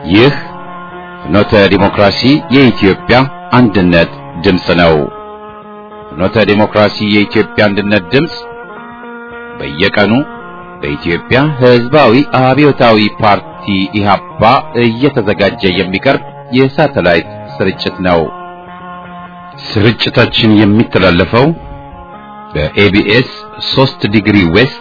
ይህ ፍኖተ ዲሞክራሲ የኢትዮጵያ አንድነት ድምፅ ነው። ፍኖተ ዲሞክራሲ የኢትዮጵያ አንድነት ድምፅ በየቀኑ በኢትዮጵያ ሕዝባዊ አብዮታዊ ፓርቲ ኢህአፓ እየተዘጋጀ የሚቀርብ የሳተላይት ስርጭት ነው። ስርጭታችን የሚተላለፈው በኤቢኤስ 3 ዲግሪ ዌስት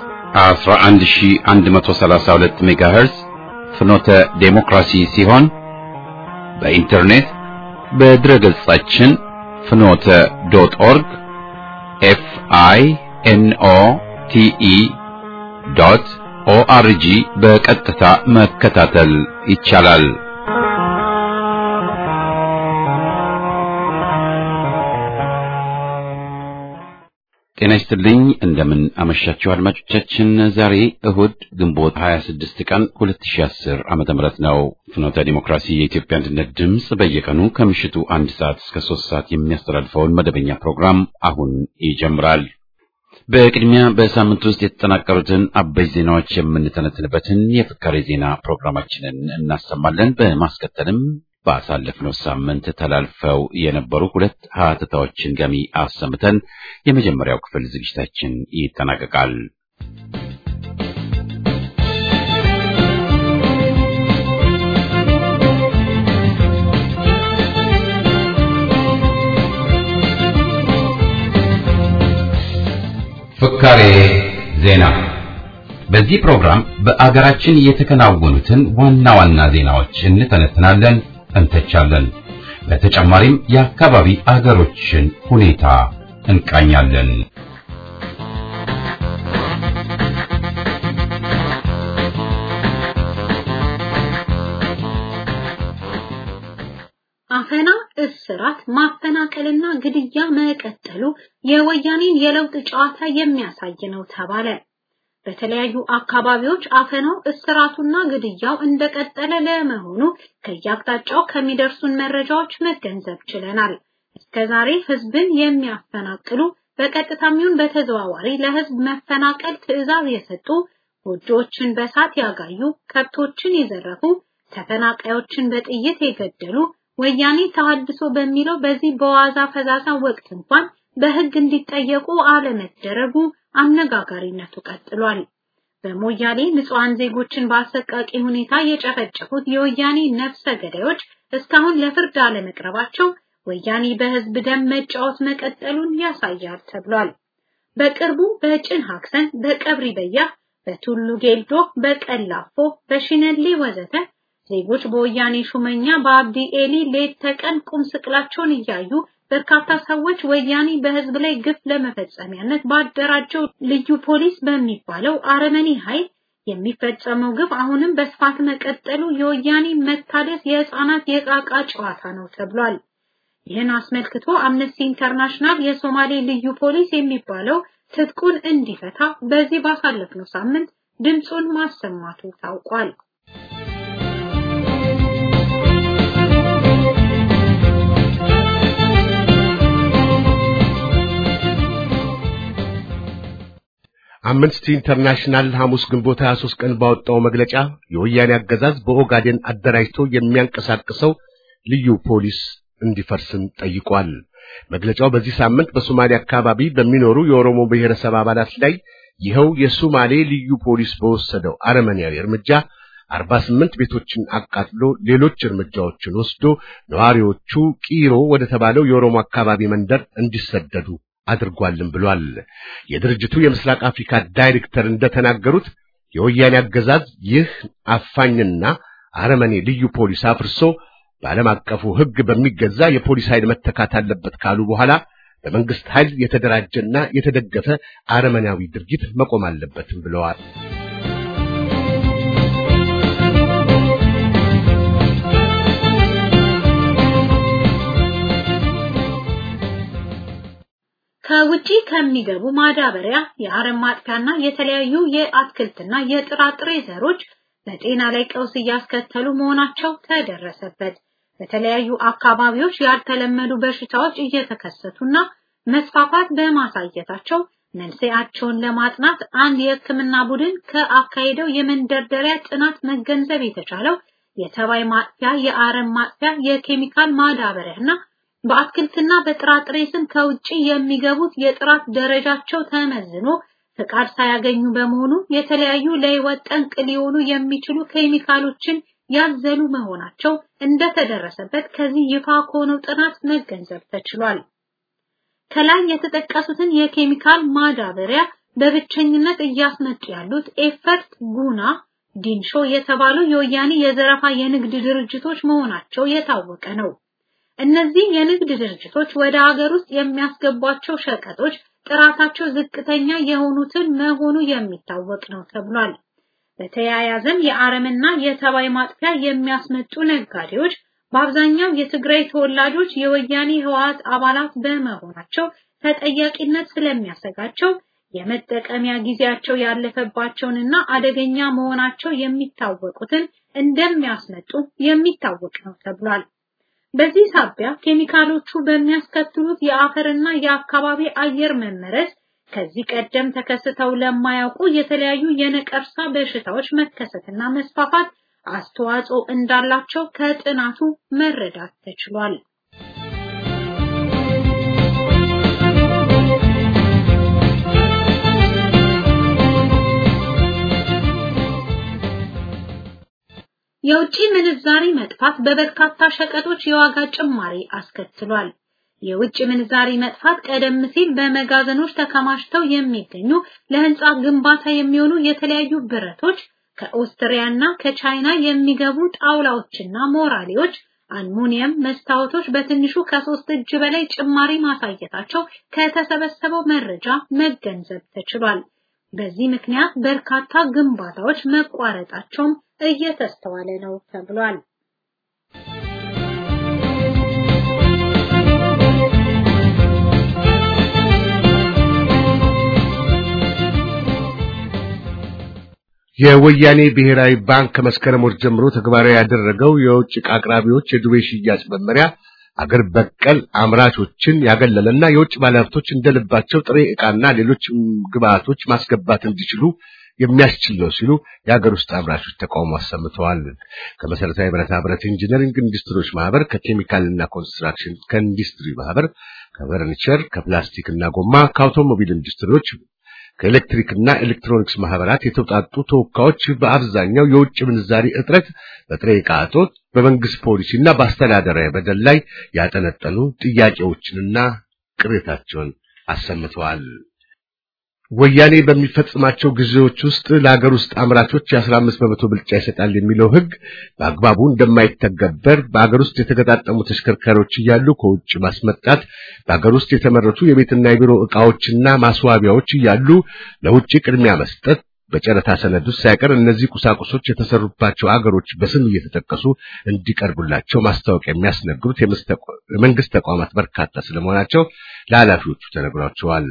11132 ሜጋሄርዝ ፍኖተ ዴሞክራሲ ሲሆን በኢንተርኔት በድረ ገጻችን ፍኖተ ዶት ኦርግ ኤፍ አይ ኤን ኦ ቲ ኢ ዶት ኦአርጂ በቀጥታ መከታተል ይቻላል። ጤና ይስጥልኝ። እንደምን አመሻችሁ አድማጮቻችን። ዛሬ እሁድ ግንቦት 26 ቀን 2010 ዓመተ ምህረት ነው። ፍኖተ ዲሞክራሲ የኢትዮጵያ አንድነት ድምፅ በየቀኑ ከምሽቱ አንድ ሰዓት እስከ ሶስት ሰዓት የሚያስተላልፈውን መደበኛ ፕሮግራም አሁን ይጀምራል። በቅድሚያ በሳምንት ውስጥ የተጠናቀሩትን አበይት ዜናዎች የምንተነትንበትን የፍካሬ ዜና ፕሮግራማችንን እናሰማለን። በማስከተልም ባሳለፍነው ሳምንት ተላልፈው የነበሩ ሁለት ሀተታዎችን ገሚ አሰምተን የመጀመሪያው ክፍል ዝግጅታችን ይጠናቀቃል። ፍካሬ ዜና በዚህ ፕሮግራም በአገራችን የተከናወኑትን ዋና ዋና ዜናዎች እንተነትናለን እንተቻለን። በተጨማሪም የአካባቢ አገሮችን ሁኔታ እንቃኛለን። አፈና፣ እስራት፣ ማፈናቀልና ግድያ መቀጠሉ የወያኔን የለውጥ ጨዋታ የሚያሳይ ነው ተባለ። በተለያዩ አካባቢዎች አፈናው እስራቱና ግድያው እንደቀጠለ ለመሆኑ ከየአቅጣጫው ከሚደርሱን መረጃዎች መገንዘብ ችለናል። እስከዛሬ ህዝብን የሚያፈናቅሉ በቀጥታም ይሁን በተዘዋዋሪ ለህዝብ መፈናቀል ትዕዛዝ የሰጡ ጎጆዎችን በሳት ያጋዩ፣ ከብቶችን የዘረፉ፣ ተፈናቃዮችን በጥይት የገደሉ ወያኔ ተሐድሶ በሚለው በዚህ በዋዛ ፈዛዛ ወቅት እንኳን በህግ እንዲጠየቁ አለመደረጉ አነጋጋሪነቱ ቀጥሏል። በሞያሌ ንጹሃን ዜጎችን በአሰቃቂ ሁኔታ የጨፈጨፉት የወያኔ ነፍሰ ገዳዮች እስካሁን ለፍርድ አለመቅረባቸው ወያኔ በህዝብ ደም መጫወት መቀጠሉን ያሳያል ተብሏል። በቅርቡ በጭን ሀክሰን፣ በቀብሪ በያ፣ በቱሉ ጌልዶ፣ በቀላፎ፣ በሽነሌ ወዘተ ዜጎች በወያኔ ሹመኛ በአብዲ ኤሊ ሌት ተቀን ቁም ስቅላቸውን እያዩ በርካታ ሰዎች ወያኔ በህዝብ ላይ ግፍ ለመፈጸሚያነት ባደራጀው ልዩ ፖሊስ በሚባለው አረመኔ ኃይል የሚፈጸመው ግፍ አሁንም በስፋት መቀጠሉ የወያኔ መታደስ የህፃናት የቃቃ ጨዋታ ነው ተብሏል። ይህን አስመልክቶ አምነስቲ ኢንተርናሽናል የሶማሌ ልዩ ፖሊስ የሚባለው ትጥቁን እንዲፈታ በዚህ ባሳለፍነው ሳምንት ድምፁን ማሰማቱ ታውቋል። አምነስቲ ኢንተርናሽናል ሐሙስ ግንቦት 23 ቀን ባወጣው መግለጫ የወያኔ አገዛዝ በኦጋዴን አደራጅቶ የሚያንቀሳቅሰው ልዩ ፖሊስ እንዲፈርስም ጠይቋል። መግለጫው በዚህ ሳምንት በሶማሌ አካባቢ በሚኖሩ የኦሮሞ ብሔረሰብ አባላት ላይ ይኸው የሶማሌ ልዩ ፖሊስ በወሰደው አረመኔያዊ እርምጃ 48 ቤቶችን አቃጥሎ ሌሎች እርምጃዎችን ወስዶ ነዋሪዎቹ ቂሮ ወደ ተባለው የኦሮሞ አካባቢ መንደር እንዲሰደዱ አድርጓልም ብሏል። የድርጅቱ የምስራቅ አፍሪካ ዳይሬክተር እንደተናገሩት የወያኔ አገዛዝ ይህ አፋኝና አረመኔ ልዩ ፖሊስ አፍርሶ በዓለም አቀፉ ሕግ በሚገዛ የፖሊስ ኃይል መተካት አለበት ካሉ በኋላ በመንግስት ኃይል የተደራጀና የተደገፈ አረመናዊ ድርጊት መቆም አለበትም ብለዋል። ከውጪ ከሚገቡ ማዳበሪያ፣ የአረም ማጥፊያና የተለያዩ የአትክልትና የጥራጥሬ ዘሮች በጤና ላይ ቀውስ እያስከተሉ መሆናቸው ተደረሰበት። በተለያዩ አካባቢዎች ያልተለመዱ በሽታዎች እየተከሰቱና መስፋፋት በማሳየታቸው መንስኤያቸውን ለማጥናት አንድ የሕክምና ቡድን ከአካሄደው የመንደርደሪያ ጥናት መገንዘብ የተቻለው የተባይ ማጥፊያ፣ የአረም ማጥፊያ፣ የኬሚካል ማዳበሪያና በአትክልትና በጥራጥሬ ስም ከውጪ የሚገቡት የጥራት ደረጃቸው ተመዝኖ ፍቃድ ሳያገኙ በመሆኑ የተለያዩ ለሕይወት ጠንቅ ሊሆኑ የሚችሉ ኬሚካሎችን ያዘሉ መሆናቸው እንደተደረሰበት ከዚህ ይፋ ከሆነው ጥናት መገንዘብ ተችሏል። ከላይ የተጠቀሱትን የኬሚካል ማዳበሪያ በብቸኝነት እያስመጡ ያሉት ኤፈርት፣ ጉና፣ ዲንሾ የተባሉ የወያኔ የዘረፋ የንግድ ድርጅቶች መሆናቸው የታወቀ ነው። እነዚህ የንግድ ድርጅቶች ወደ ሀገር ውስጥ የሚያስገቧቸው ሸቀጦች ጥራታቸው ዝቅተኛ የሆኑትን መሆኑ የሚታወቅ ነው ተብሏል። በተያያዘም የአረምና የተባይ ማጥፊያ የሚያስመጡ ነጋዴዎች በአብዛኛው የትግራይ ተወላጆች የወያኔ ህወሓት አባላት በመሆናቸው ተጠያቂነት ስለሚያሰጋቸው የመጠቀሚያ ጊዜያቸው ያለፈባቸውንና አደገኛ መሆናቸው የሚታወቁትን እንደሚያስመጡ የሚታወቅ ነው ተብሏል። በዚህ ሳቢያ ኬሚካሎቹ በሚያስከትሉት የአፈርና የአካባቢ አየር መመረዝ ከዚህ ቀደም ተከስተው ለማያውቁ የተለያዩ የነቀርሳ በሽታዎች መከሰትና መስፋፋት አስተዋጽኦ እንዳላቸው ከጥናቱ መረዳት ተችሏል። የውጭ ምንዛሪ መጥፋት በበርካታ ሸቀጦች የዋጋ ጭማሪ አስከትሏል። የውጭ ምንዛሪ መጥፋት ቀደም ሲል በመጋዘኖች ተከማችተው የሚገኙ ለህንጻ ግንባታ የሚሆኑ የተለያዩ ብረቶች ከኦስትሪያና ከቻይና የሚገቡ ጣውላዎችና ሞራሌዎች፣ አልሙኒየም መስታወቶች በትንሹ ከሶስት እጅ በላይ ጭማሪ ማሳየታቸው ከተሰበሰበው መረጃ መገንዘብ ተችሏል። በዚህ ምክንያት በርካታ ግንባታዎች መቋረጣቸውም እየተስተዋለ ነው ተብሏል። የወያኔ ብሔራዊ ባንክ ከመስከረም ወር ጀምሮ ተግባራዊ ያደረገው የውጭ ዕቃ አቅራቢዎች የዱቤ ሽያጭ መመሪያ አገር በቀል አምራቾችን ያገለለና የውጭ ባለሀብቶች እንደልባቸው ጥሬ ዕቃና ሌሎች ግብአቶች ማስገባት እንዲችሉ የሚያስችል ነው ሲሉ የሀገር ውስጥ አምራቾች ተቃውሞ አሰምተዋል። ከመሰረታዊ ብረታ ብረት ኢንጂነሪንግ ኢንዱስትሪዎች ማህበር፣ ከኬሚካልና ኮንስትራክሽን ከኢንዱስትሪ ማህበር፣ ከፈርኒቸር፣ ከፕላስቲክና ጎማ፣ ከአውቶሞቢል ኢንዱስትሪዎች ከኤሌክትሪክና ኤሌክትሮኒክስ ማህበራት የተውጣጡ ተወካዮች በአብዛኛው የውጭ ምንዛሪ እጥረት፣ በጥሬ ዕቃ እጦት፣ በመንግስት ፖሊሲና በአስተዳደራዊ በደል ላይ ያጠነጠኑ ጥያቄዎችንና ቅሬታቸውን አሰምተዋል። ወያኔ በሚፈጽማቸው ጊዜዎች ውስጥ ለሀገር ውስጥ አምራቾች የ15 በመቶ ብልጫ ይሰጣል የሚለው ሕግ በአግባቡ እንደማይተገበር በሀገር ውስጥ የተገጣጠሙ ተሽከርካሪዎች እያሉ ከውጭ ማስመጣት፣ በሀገር ውስጥ የተመረቱ የቤትና የቢሮ ዕቃዎችና ማስዋቢያዎች እያሉ ለውጭ ቅድሚያ መስጠት፣ በጨረታ ሰነድ ውስጥ ሳይቀር እነዚህ ቁሳቁሶች የተሰሩባቸው አገሮች በስም እየተጠቀሱ እንዲቀርቡላቸው ማስታወቂያ የሚያስነግሩት የመንግስት ተቋማት በርካታ ስለመሆናቸው ለኃላፊዎቹ ተነግሯቸዋል።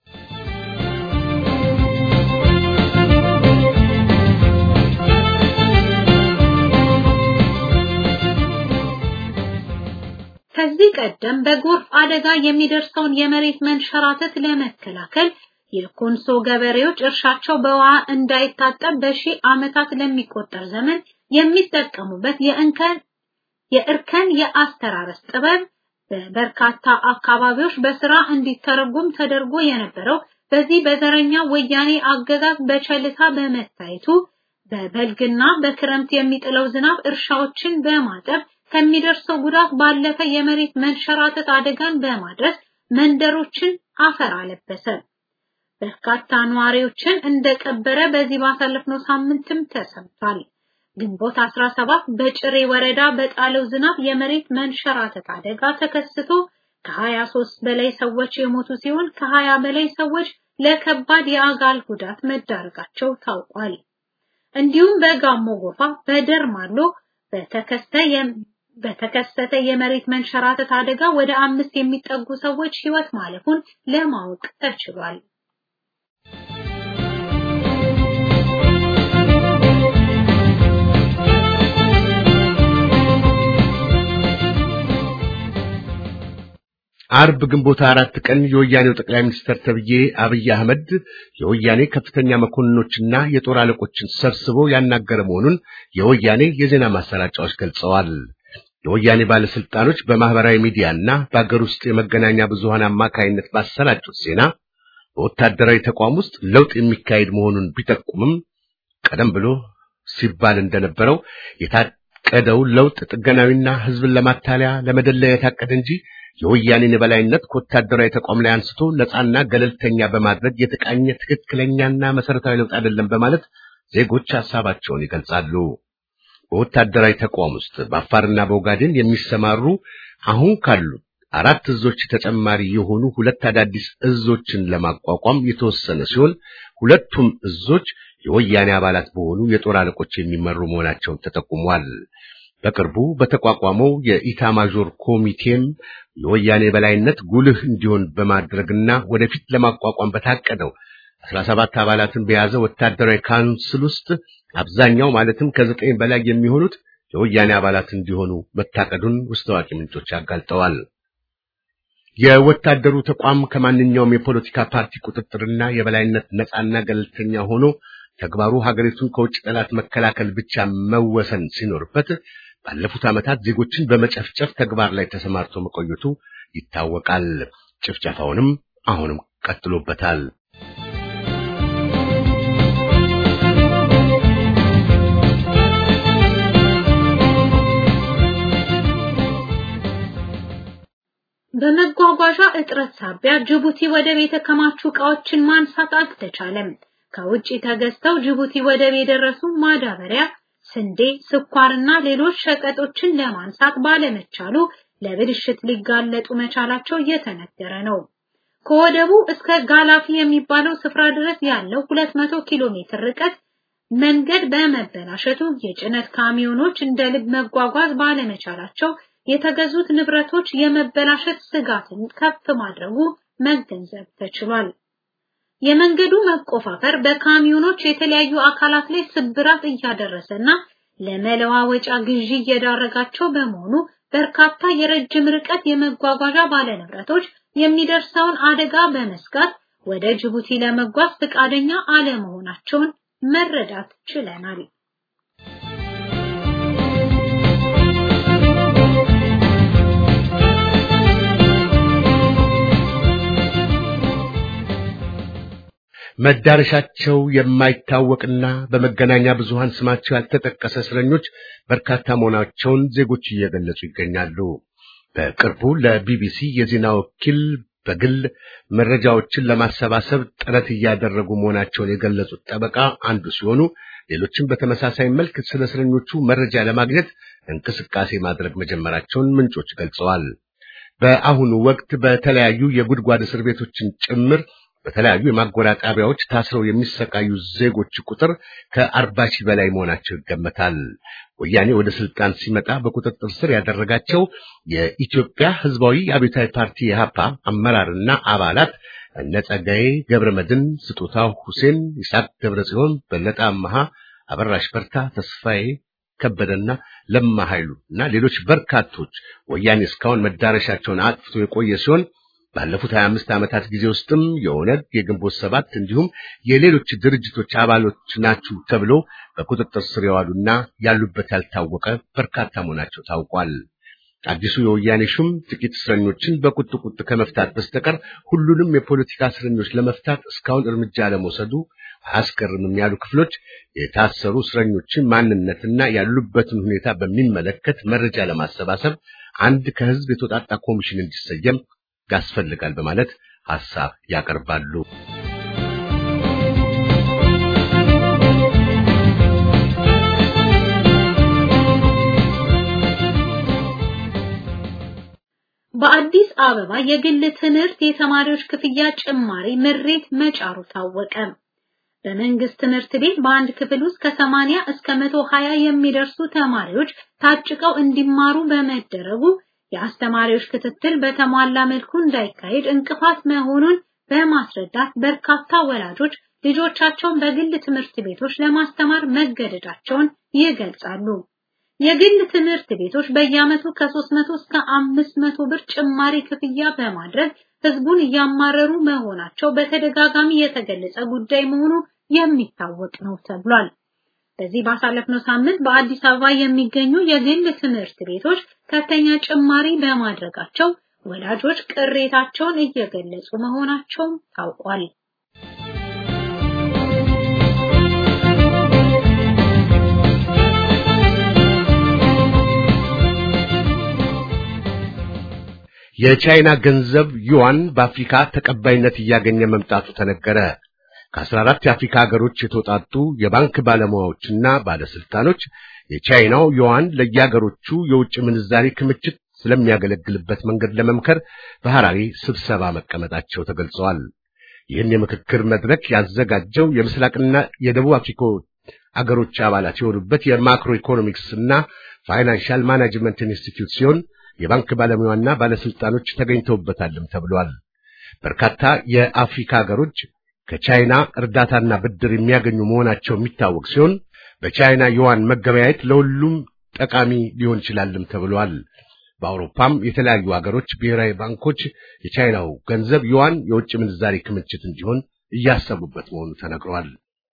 ከዚህ ቀደም በጎርፍ አደጋ የሚደርሰውን የመሬት መንሸራተት ለመከላከል የኮንሶ ገበሬዎች እርሻቸው በውሃ እንዳይታጠብ በሺህ ዓመታት ለሚቆጠር ዘመን የሚጠቀሙበት የእንከን የእርከን የአስተራረስ ጥበብ በበርካታ አካባቢዎች በስራ እንዲተረጎም ተደርጎ የነበረው በዚህ በዘረኛ ወያኔ አገዛዝ በቸልታ በመታየቱ በበልግና በክረምት የሚጥለው ዝናብ እርሻዎችን በማጠብ ከሚደርሰው ጉዳት ባለፈ የመሬት መንሸራተት አደጋን በማድረስ መንደሮችን አፈር አለበሰ። በርካታ ነዋሪዎችን እንደቀበረ በዚህ ባሳለፍነው ሳምንትም ተሰምቷል። ግንቦት 17 በጭሬ ወረዳ በጣለው ዝናብ የመሬት መንሸራተት አደጋ ተከስቶ ከ23 በላይ ሰዎች የሞቱ ሲሆን ከ20 በላይ ሰዎች ለከባድ የአካል ጉዳት መዳረጋቸው ታውቋል። እንዲሁም በጋሞ ጎፋ፣ በደርማሎ በተከሰተ በተከሰተ የመሬት መንሸራተት አደጋ ወደ አምስት የሚጠጉ ሰዎች ሕይወት ማለፉን ለማወቅ ተችሏል። አርብ ግንቦት አራት ቀን የወያኔው ጠቅላይ ሚኒስትር ተብዬ አብይ አህመድ የወያኔ ከፍተኛ መኮንኖችና የጦር አለቆችን ሰብስቦ ያናገረ መሆኑን የወያኔ የዜና ማሰራጫዎች ገልጸዋል። የወያኔ ባለስልጣኖች በማህበራዊ ሚዲያና በአገር ውስጥ የመገናኛ ብዙሃን አማካይነት ባሰራጩት ዜና በወታደራዊ ተቋም ውስጥ ለውጥ የሚካሄድ መሆኑን ቢጠቁምም ቀደም ብሎ ሲባል እንደነበረው የታቀደው ለውጥ ጥገናዊና ህዝብን ለማታለያ ለመደለያ የታቀደ እንጂ የወያኔን የበላይነት ከወታደራዊ ተቋም ላይ አንስቶ ነፃና ገለልተኛ በማድረግ የተቃኘ ትክክለኛና መሰረታዊ ለውጥ አይደለም በማለት ዜጎች ሐሳባቸውን ይገልጻሉ። በወታደራዊ ተቋም ውስጥ በአፋርና በኦጋዴን የሚሰማሩ አሁን ካሉ አራት እዞች ተጨማሪ የሆኑ ሁለት አዳዲስ እዞችን ለማቋቋም የተወሰነ ሲሆን ሁለቱም እዞች የወያኔ አባላት በሆኑ የጦር አለቆች የሚመሩ መሆናቸውን ተጠቁሟል። በቅርቡ በተቋቋመው የኢታማዦር ኮሚቴም የወያኔ በላይነት ጉልህ እንዲሆን በማድረግና ወደፊት ለማቋቋም በታቀደው 17 አባላትን በያዘ ወታደራዊ ካውንስል ውስጥ አብዛኛው ማለትም ከዘጠኝ በላይ የሚሆኑት የወያኔ አባላት እንዲሆኑ መታቀዱን ውስጥ አዋቂ ምንጮች አጋልጠዋል። የወታደሩ ተቋም ከማንኛውም የፖለቲካ ፓርቲ ቁጥጥርና የበላይነት ነፃና ገለልተኛ ሆኖ ተግባሩ ሀገሪቱን ከውጭ ጠላት መከላከል ብቻ መወሰን ሲኖርበት ባለፉት ዓመታት ዜጎችን በመጨፍጨፍ ተግባር ላይ ተሰማርቶ መቆየቱ ይታወቃል። ጭፍጨፋውንም አሁንም ቀጥሎበታል። በመጓጓዣ እጥረት ሳቢያ ጅቡቲ ወደብ የተከማቹ ዕቃዎችን ማንሳት አልተቻለም። ከውጭ ተገዝተው ጅቡቲ ወደብ የደረሱ ማዳበሪያ፣ ስንዴ፣ ስኳርና ሌሎች ሸቀጦችን ለማንሳት ባለመቻሉ ለብልሽት ሊጋለጡ መቻላቸው እየተነገረ ነው። ከወደቡ እስከ ጋላፊ የሚባለው ስፍራ ድረስ ያለው 200 ኪሎ ሜትር ርቀት መንገድ በመበላሸቱ የጭነት ካሚዮኖች እንደ ልብ መጓጓዝ ባለመቻላቸው የተገዙት ንብረቶች የመበላሸት ስጋትን ከፍ ማድረጉ መገንዘብ ተችሏል። የመንገዱ መቆፋፈር በካሚዮኖች የተለያዩ አካላት ላይ ስብራት እያደረሰና ለመለዋወጫ ግዢ እየዳረጋቸው በመሆኑ በርካታ የረጅም ርቀት የመጓጓዣ ባለንብረቶች የሚደርሰውን አደጋ በመስጋት ወደ ጅቡቲ ለመጓዝ ፈቃደኛ አለመሆናቸውን መረዳት ችለናል። መዳረሻቸው የማይታወቅና በመገናኛ ብዙሃን ስማቸው ያልተጠቀሰ እስረኞች በርካታ መሆናቸውን ዜጎች እየገለጹ ይገኛሉ። በቅርቡ ለቢቢሲ የዜና ወኪል በግል መረጃዎችን ለማሰባሰብ ጥረት እያደረጉ መሆናቸውን የገለጹት ጠበቃ አንዱ ሲሆኑ ሌሎችም በተመሳሳይ መልክ ስለ እስረኞቹ መረጃ ለማግኘት እንቅስቃሴ ማድረግ መጀመራቸውን ምንጮች ገልጸዋል። በአሁኑ ወቅት በተለያዩ የጉድጓድ እስር ቤቶችን ጭምር በተለያዩ የማጎሪያ ጣቢያዎች ታስረው የሚሰቃዩ ዜጎች ቁጥር ከአርባ ሺህ በላይ መሆናቸው ይገመታል። ወያኔ ወደ ስልጣን ሲመጣ በቁጥጥር ስር ያደረጋቸው የኢትዮጵያ ሕዝባዊ አብዮታዊ ፓርቲ የሀፓ አመራርና አባላት እነ ጸጋዬ ገብረ መድን፣ ስጦታው ሁሴን፣ ይስሐቅ ገብረ ጽዮን፣ በለጠ አመሃ፣ አበራሽ በርታ፣ ተስፋዬ ከበደና ለማ ኃይሉ እና ሌሎች በርካቶች ወያኔ እስካሁን መዳረሻቸውን አጥፍቶ የቆየ ሲሆን ባለፉት 25 ዓመታት ጊዜ ውስጥም የኦነግ የግንቦት ሰባት እንዲሁም የሌሎች ድርጅቶች አባሎች ናችሁ ተብሎ በቁጥጥር ስር የዋሉና ያሉበት ያልታወቀ በርካታ መሆናቸው ታውቋል። አዲሱ የወያኔ ሹም ጥቂት እስረኞችን በቁጥ ቁጥ ከመፍታት በስተቀር ሁሉንም የፖለቲካ እስረኞች ለመፍታት እስካሁን እርምጃ ለመውሰዱ አያስገርምም ያሉ ክፍሎች የታሰሩ እስረኞችን ማንነትና ያሉበትን ሁኔታ በሚመለከት መረጃ ለማሰባሰብ አንድ ከህዝብ የተውጣጣ ኮሚሽን እንዲሰየም ያስፈልጋል በማለት ሐሳብ ያቀርባሉ። በአዲስ አበባ የግል ትምህርት የተማሪዎች ክፍያ ጭማሪ ምሬት መጫሩ ታወቀ። በመንግስት ትምህርት ቤት በአንድ ክፍል ውስጥ ከ80 እስከ 120 የሚደርሱ ተማሪዎች ታጭቀው እንዲማሩ በመደረጉ የአስተማሪዎች ክትትል በተሟላ መልኩ እንዳይካሄድ እንቅፋት መሆኑን በማስረዳት በርካታ ወላጆች ልጆቻቸውን በግል ትምህርት ቤቶች ለማስተማር መገደዳቸውን ይገልጻሉ። የግል ትምህርት ቤቶች በየዓመቱ ከ300 እስከ 500 ብር ጭማሪ ክፍያ በማድረግ ህዝቡን እያማረሩ መሆናቸው በተደጋጋሚ የተገለጸ ጉዳይ መሆኑ የሚታወቅ ነው ተብሏል። በዚህ ባሳለፍነው ሳምንት በአዲስ አበባ የሚገኙ የግል ትምህርት ቤቶች ከፍተኛ ጭማሪ በማድረጋቸው ወላጆች ቅሬታቸውን እየገለጹ መሆናቸው ታውቋል። የቻይና ገንዘብ ዩዋን በአፍሪካ ተቀባይነት እያገኘ መምጣቱ ተነገረ። ከ14 የአፍሪካ ሀገሮች የተውጣጡ የባንክ ባለሙያዎችና ባለስልጣኖች የቻይናው ዩዋን ለየሀገሮቹ የውጭ ምንዛሪ ክምችት ስለሚያገለግልበት መንገድ ለመምከር በሐራሪ ስብሰባ መቀመጣቸው ተገልጸዋል። ይህን የምክክር መድረክ ያዘጋጀው የምስራቅና የደቡብ አፍሪካ አገሮች አባላት የሆኑበት የማክሮ ኢኮኖሚክስ እና ፋይናንሻል ማናጅመንት ኢንስቲትዩት ሲሆን የባንክ ባለሙያና ባለስልጣኖች ተገኝተውበታልም ተብሏል። በርካታ የአፍሪካ ሀገሮች ከቻይና እርዳታና ብድር የሚያገኙ መሆናቸው የሚታወቅ ሲሆን በቻይና ዩዋን መገበያየት ለሁሉም ጠቃሚ ሊሆን ይችላልም ተብሏል። በአውሮፓም የተለያዩ ሀገሮች ብሔራዊ ባንኮች የቻይናው ገንዘብ ዩዋን የውጭ ምንዛሪ ክምችት እንዲሆን እያሰቡበት መሆኑ ተነግሯል።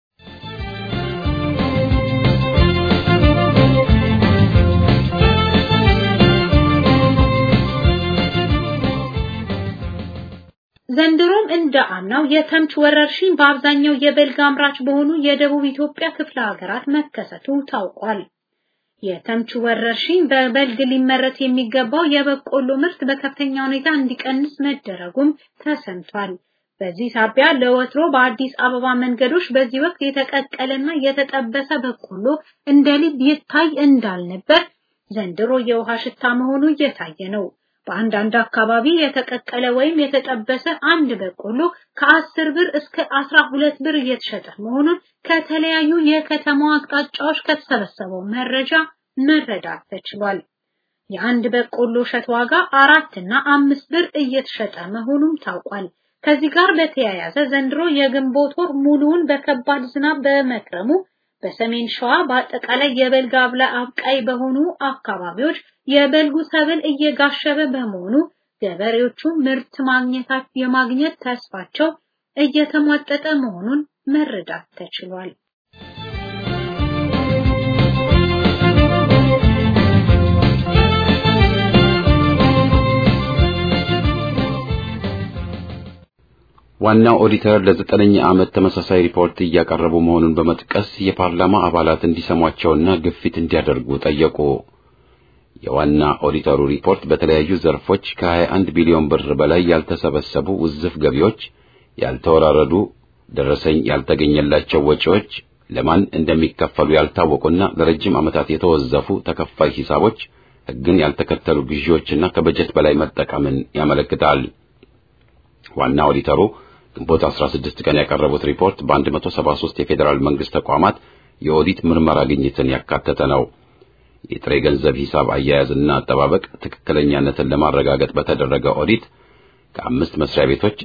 ዘንድሮም እንደ አምናው የተምች ወረርሽኝ በአብዛኛው የበልግ አምራች በሆኑ የደቡብ ኢትዮጵያ ክፍለ ሀገራት መከሰቱ ታውቋል። የተምች ወረርሽኝ በበልግ ሊመረት የሚገባው የበቆሎ ምርት በከፍተኛ ሁኔታ እንዲቀንስ መደረጉም ተሰምቷል። በዚህ ሳቢያ ለወትሮ በአዲስ አበባ መንገዶች በዚህ ወቅት የተቀቀለና የተጠበሰ በቆሎ እንደ ልብ ይታይ እንዳልነበር ዘንድሮ የውሃ ሽታ መሆኑ እየታየ ነው። በአንዳንድ አካባቢ የተቀቀለ ወይም የተጠበሰ አንድ በቆሎ ከአስር ብር እስከ አስራ ሁለት ብር እየተሸጠ መሆኑን ከተለያዩ የከተማው አቅጣጫዎች ከተሰበሰበው መረጃ መረዳት ተችሏል። የአንድ በቆሎ እሸት ዋጋ አራት እና አምስት ብር እየተሸጠ መሆኑም ታውቋል። ከዚህ ጋር በተያያዘ ዘንድሮ የግንቦት ወር ሙሉውን በከባድ ዝናብ በመክረሙ በሰሜን ሸዋ በአጠቃላይ የበልግ አብላ አብቃይ በሆኑ አካባቢዎች የበልጉ ሰብል እየጋሸበ በመሆኑ ገበሬዎቹ ምርት ማግኘታት የማግኘት ተስፋቸው እየተሟጠጠ መሆኑን መረዳት ተችሏል። ዋናው ኦዲተር ለዘጠነኛ ዓመት ተመሳሳይ ሪፖርት እያቀረቡ መሆኑን በመጥቀስ የፓርላማ አባላት እንዲሰሟቸውና ግፊት እንዲያደርጉ ጠየቁ። የዋና ኦዲተሩ ሪፖርት በተለያዩ ዘርፎች ከ21 ቢሊዮን ብር በላይ ያልተሰበሰቡ ውዝፍ ገቢዎች፣ ያልተወራረዱ ደረሰኝ ያልተገኘላቸው ወጪዎች፣ ለማን እንደሚከፈሉ ያልታወቁና ለረጅም ዓመታት የተወዘፉ ተከፋይ ሂሳቦች፣ ሕግን ያልተከተሉ ግዢዎችና ከበጀት በላይ መጠቀምን ያመለክታል። ዋና ኦዲተሩ ግንቦት 16 ቀን ያቀረቡት ሪፖርት በ173 የፌዴራል መንግስት ተቋማት የኦዲት ምርመራ ግኝትን ያካተተ ነው። የጥሬ ገንዘብ ሂሳብ አያያዝና አጠባበቅ ትክክለኛነትን ለማረጋገጥ በተደረገ ኦዲት ከአምስት መስሪያ ቤቶች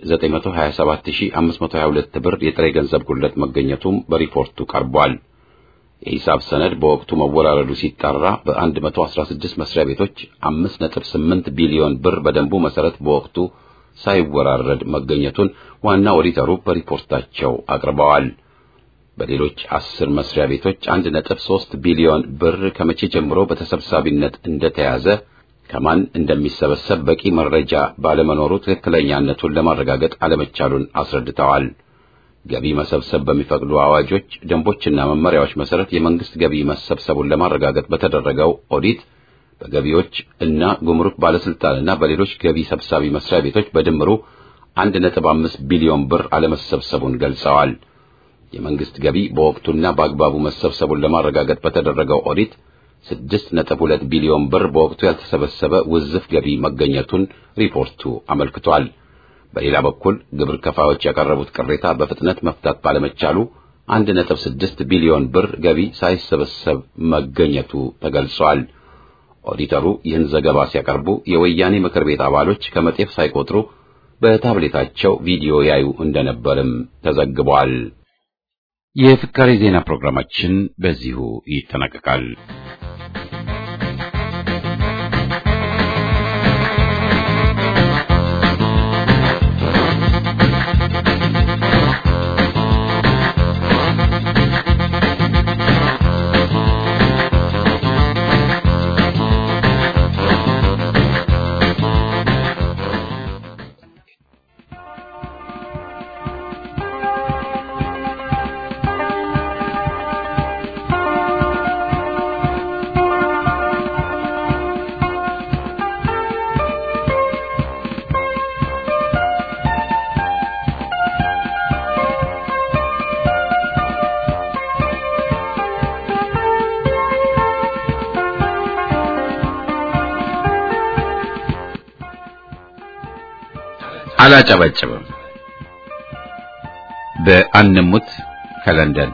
927522 ብር የጥሬ ገንዘብ ጉድለት መገኘቱም በሪፖርቱ ቀርቧል። የሂሳብ ሰነድ በወቅቱ መወራረዱ ሲጣራ በ116 መስሪያ ቤቶች 5.8 ቢሊዮን ብር በደንቡ መሰረት በወቅቱ ሳይወራረድ መገኘቱን ዋና ኦዲተሩ በሪፖርታቸው አቅርበዋል። በሌሎች አስር መስሪያ ቤቶች 1.3 ቢሊዮን ብር ከመቼ ጀምሮ በተሰብሳቢነት እንደተያዘ ከማን እንደሚሰበሰብ በቂ መረጃ ባለመኖሩ ትክክለኛነቱን ለማረጋገጥ አለመቻሉን አስረድተዋል። ገቢ መሰብሰብ በሚፈቅዱ አዋጆች፣ ደንቦችና መመሪያዎች መሰረት የመንግስት ገቢ መሰብሰቡን ለማረጋገጥ በተደረገው ኦዲት በገቢዎች እና ጉምሩክ ባለስልጣንና በሌሎች ገቢ ሰብሳቢ መስሪያ ቤቶች በድምሩ 1.5 ቢሊዮን ብር አለመሰብሰቡን ገልጸዋል። የመንግስት ገቢ በወቅቱና በአግባቡ መሰብሰቡን ለማረጋገጥ በተደረገው ኦዲት 6.2 ቢሊዮን ብር በወቅቱ ያልተሰበሰበ ውዝፍ ገቢ መገኘቱን ሪፖርቱ አመልክቷል። በሌላ በኩል ግብር ከፋዮች ያቀረቡት ቅሬታ በፍጥነት መፍታት ባለመቻሉ 1.6 ቢሊዮን ብር ገቢ ሳይሰበሰብ መገኘቱ ተገልጿል። ኦዲተሩ ይህን ዘገባ ሲያቀርቡ የወያኔ ምክር ቤት አባሎች ከመጤፍ ሳይቆጥሩ በታብሌታቸው ቪዲዮ ያዩ እንደነበርም ተዘግቧል። የፍካሬ ዜና ፕሮግራማችን በዚሁ ይጠናቀቃል። አላጨበጭብም። በአንሙት ከለንደን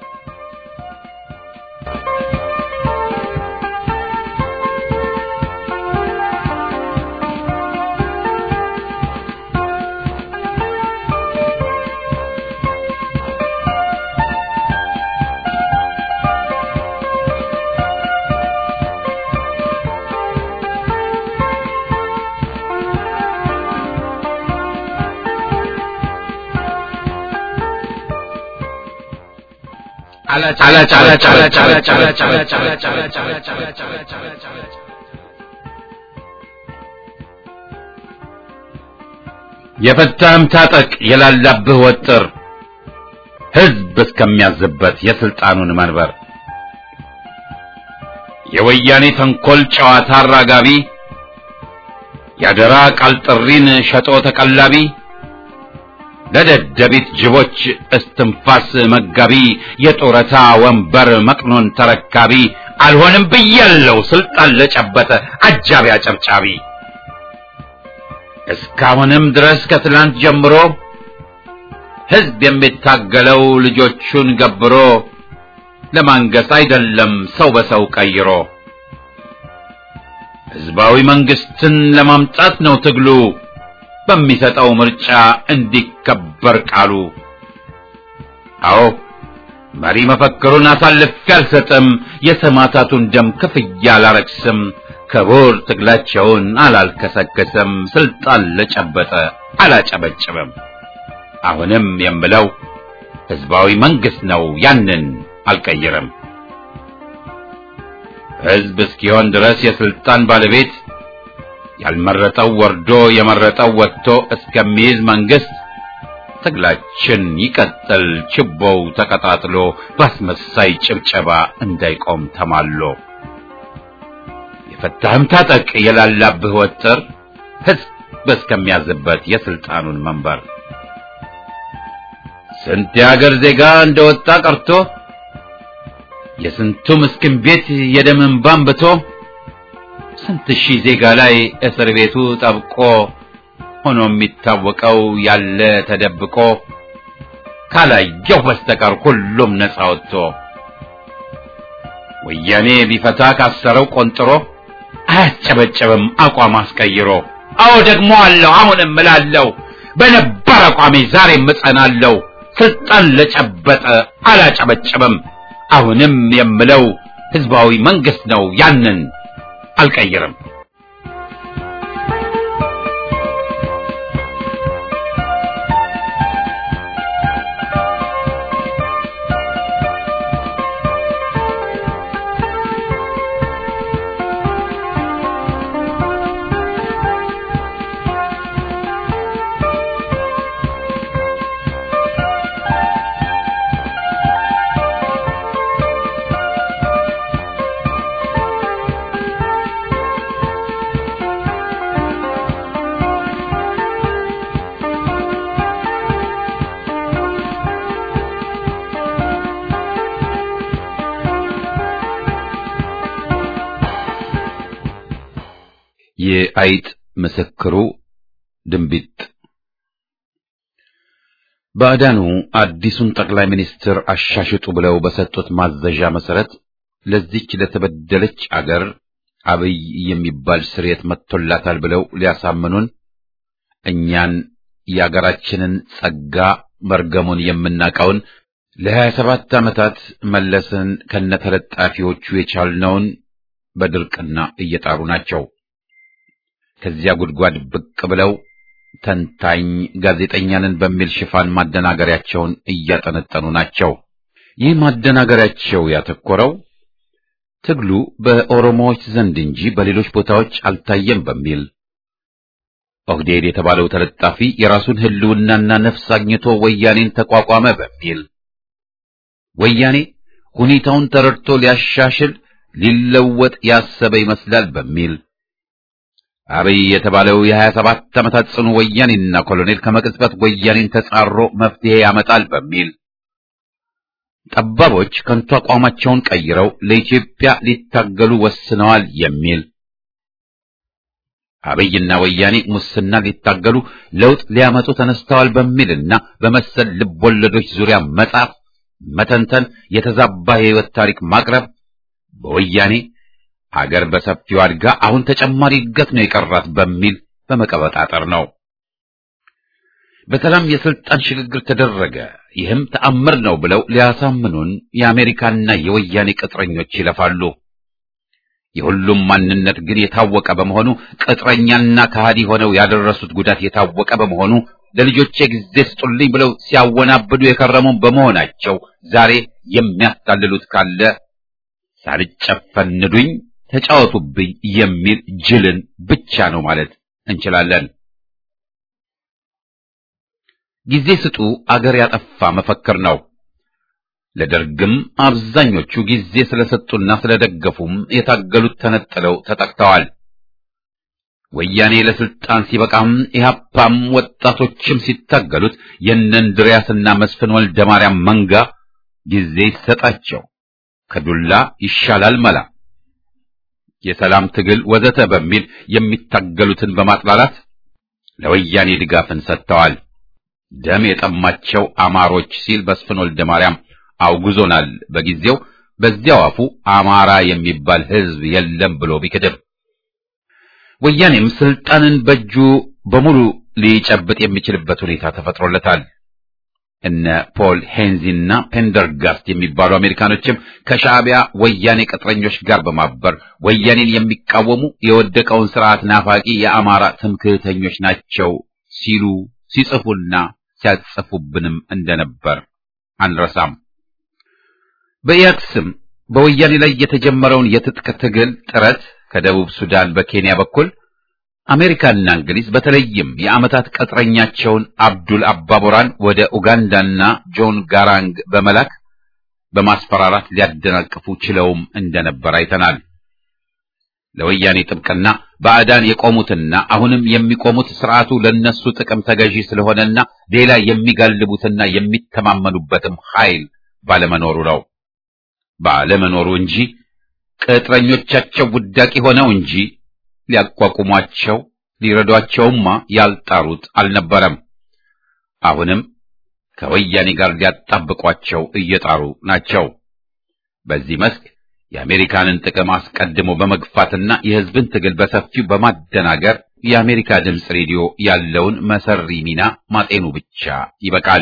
የፈታህም ታጠቅ የላላብህ ወጥር ሕዝብ እስከሚያዝበት የስልጣኑን መንበር የወያኔ ተንኮል ጨዋታ አራጋቢ ያደራ ቃል ጥሪን ሸጦ ተቀላቢ ለደደቢት ጅቦች እስትንፋስ መጋቢ የጡረታ ወንበር መቅኖን ተረካቢ አልሆንም ብያለው ስልጣን ለጨበጠ አጃቢ አጨብጫቢ እስካሁንም ድረስ ከትላንት ጀምሮ ሕዝብ የሚታገለው ልጆቹን ገብሮ ለማንገስ አይደለም ሰው በሰው ቀይሮ ሕዝባዊ መንግስትን ለማምጣት ነው ትግሉ በሚሰጠው ምርጫ እንዲከበር ቃሉ። አዎ መሪ መፈክሩን አሳልፌ አልሰጥም፣ የሰማዕታቱን ደም ክፍያ አላረክስም፣ ክቡር ትግላቸውን አላልከሰከስም፣ ስልጣን ለጨበጠ አላጨበጭብም። አሁንም የምለው ህዝባዊ መንግስት ነው፣ ያንን አልቀይርም። ህዝብ እስኪሆን ድረስ የስልጣን ባለቤት ያልመረጠው ወርዶ የመረጠው ወጥቶ እስከሚይዝ መንግስት ትግላችን ይቀጥል፣ ችቦው ተቀጣጥሎ ባስመሳይ ጭብጨባ እንዳይቆም ተማሎ። የፈታህም ታጠቅ የላላብህ ወጥር ህዝብ እስከሚያዝበት የስልጣኑን መንበር ስንት የሀገር ዜጋ እንደወጣ ቀርቶ የስንቱ ምስኪን ቤት የደም እንባ አንብቶ ስንት ሺህ ዜጋ ላይ እስር ቤቱ ጠብቆ ሆኖ የሚታወቀው ያለ ተደብቆ ካላየው በስተቀር ሁሉም ነፃ ወጥቶ ወያኔ ቢፈታ ካሰረው ቆንጥሮ አያስጨበጨብም አቋም አስቀይሮ። አዎ ደግሞ አለው አሁንም እላለሁ በነበር አቋሜ ዛሬም እጸናለሁ። ስልጣን ለጨበጠ አላጨበጨብም። አሁንም የምለው ህዝባዊ መንግስት ነው ያንን አልቀይርም። የአይጥ ምስክሩ ድንቢጥ ባዕዳኑ አዲሱን ጠቅላይ ሚኒስትር አሻሽጡ ብለው በሰጡት ማዘዣ መሰረት ለዚች ለተበደለች አገር አብይ የሚባል ስርየት መጥቶላታል ብለው ሊያሳምኑን እኛን የአገራችንን ጸጋ መርገሙን የምናውቀውን ለሀያ ሰባት ዓመታት መለስን ከነተለጣፊዎቹ የቻልነውን በድርቅና እየጣሩ ናቸው። ከዚያ ጉድጓድ ብቅ ብለው ተንታኝ ጋዜጠኛንን በሚል ሽፋን ማደናገሪያቸውን እያጠነጠኑ ናቸው። ይህ ማደናገሪያቸው ያተኮረው ትግሉ በኦሮሞዎች ዘንድ እንጂ በሌሎች ቦታዎች አልታየም በሚል ኦህዴድ የተባለው ተለጣፊ የራሱን ሕልውናና ነፍስ አግኝቶ ወያኔን ተቋቋመ በሚል ወያኔ ሁኔታውን ተረድቶ ሊያሻሽል ሊለወጥ ያሰበ ይመስላል በሚል አብይ የተባለው የሀያ ሰባት ዓመታት ጽኑ ወያኔና ኮሎኔል ከመቅጽበት ወያኔን ተጻሮ መፍትሄ ያመጣል በሚል ጠባቦች ከንቱ አቋማቸውን ቀይረው ለኢትዮጵያ ሊታገሉ ወስነዋል የሚል አብይና ወያኔ ሙስና ሊታገሉ ለውጥ ሊያመጡ ተነስተዋል በሚልና በመሰል ልቦለዶች ዙሪያ መጻፍ፣ መተንተን፣ የተዛባ የህይወት ታሪክ ማቅረብ በወያኔ አገር በሰፊው አድጋ አሁን ተጨማሪ እድገት ነው የቀራት በሚል በመቀበጣጠር ነው። በሰላም የስልጣን ሽግግር ተደረገ፣ ይህም ተአምር ነው ብለው ሊያሳምኑን የአሜሪካና የወያኔ ቅጥረኞች ይለፋሉ። የሁሉም ማንነት ግን የታወቀ በመሆኑ ቅጥረኛና ከሃዲ ሆነው ያደረሱት ጉዳት የታወቀ በመሆኑ ለልጆቼ ጊዜ ስጡልኝ ብለው ሲያወናብዱ የከረሙ በመሆናቸው ዛሬ የሚያታልሉት ካለ ሳልጨፈንዱኝ ተጫወቱብኝ የሚል ጅልን ብቻ ነው ማለት እንችላለን። ጊዜ ስጡ አገር ያጠፋ መፈክር ነው። ለደርግም አብዛኞቹ ጊዜ ስለሰጡና ስለደገፉም የታገሉት ተነጥለው ተጠቅተዋል። ወያኔ ለስልጣን ሲበቃም ኢህአፓም ወጣቶችም ሲታገሉት የእነ እንድሪያስና መስፍን ወልደ ማርያም መንጋ ጊዜ ይሰጣቸው ከዱላ ይሻላል መላ የሰላም ትግል ወዘተ በሚል የሚታገሉትን በማጥላላት ለወያኔ ድጋፍን ሰጥተዋል። ደም የጠማቸው አማሮች ሲል መስፍን ወልደ ማርያም አውግዞናል። በጊዜው በዚያው አፉ አማራ የሚባል ሕዝብ የለም ብሎ ቢክድም ወያኔም ስልጣንን በእጁ በሙሉ ሊጨብጥ የሚችልበት ሁኔታ ተፈጥሮለታል። እነ ፖል ሄንዚና ፔንደርጋስት የሚባሉ አሜሪካኖችም ከሻዕቢያ ወያኔ ቅጥረኞች ጋር በማበር ወያኔን የሚቃወሙ የወደቀውን ስርዓት ናፋቂ የአማራ ትምክህተኞች ናቸው ሲሉ ሲጽፉና ሲያጽፉብንም እንደነበር አንረሳም። በኢያድ ስም በወያኔ ላይ የተጀመረውን የትጥቅ ትግል ጥረት ከደቡብ ሱዳን በኬንያ በኩል አሜሪካና እንግሊዝ በተለይም የዓመታት ቅጥረኛቸውን አብዱል አባቦራን ወደ ኡጋንዳና ጆን ጋራንግ በመላክ በማስፈራራት ሊያደናቅፉ ችለውም እንደነበር አይተናል። ለወያኔ ጥብቅና ባዕዳን የቆሙትና አሁንም የሚቆሙት ስርዓቱ ለነሱ ጥቅም ተገዢ ስለሆነና ሌላ የሚጋልቡትና የሚተማመኑበትም ኃይል ባለመኖሩ ነው። ባለመኖሩ እንጂ ቅጥረኞቻቸው ውዳቂ ሆነው እንጂ ሊያቋቁሟቸው ሊረዷቸውማ ያልጣሩት አልነበረም። አሁንም ከወያኔ ጋር ሊያጣብቋቸው እየጣሩ ናቸው። በዚህ መስክ የአሜሪካንን ጥቅም አስቀድሞ በመግፋትና የሕዝብን ትግል በሰፊው በማደናገር የአሜሪካ ድምፅ ሬዲዮ ያለውን መሰሪ ሚና ማጤኑ ብቻ ይበቃል።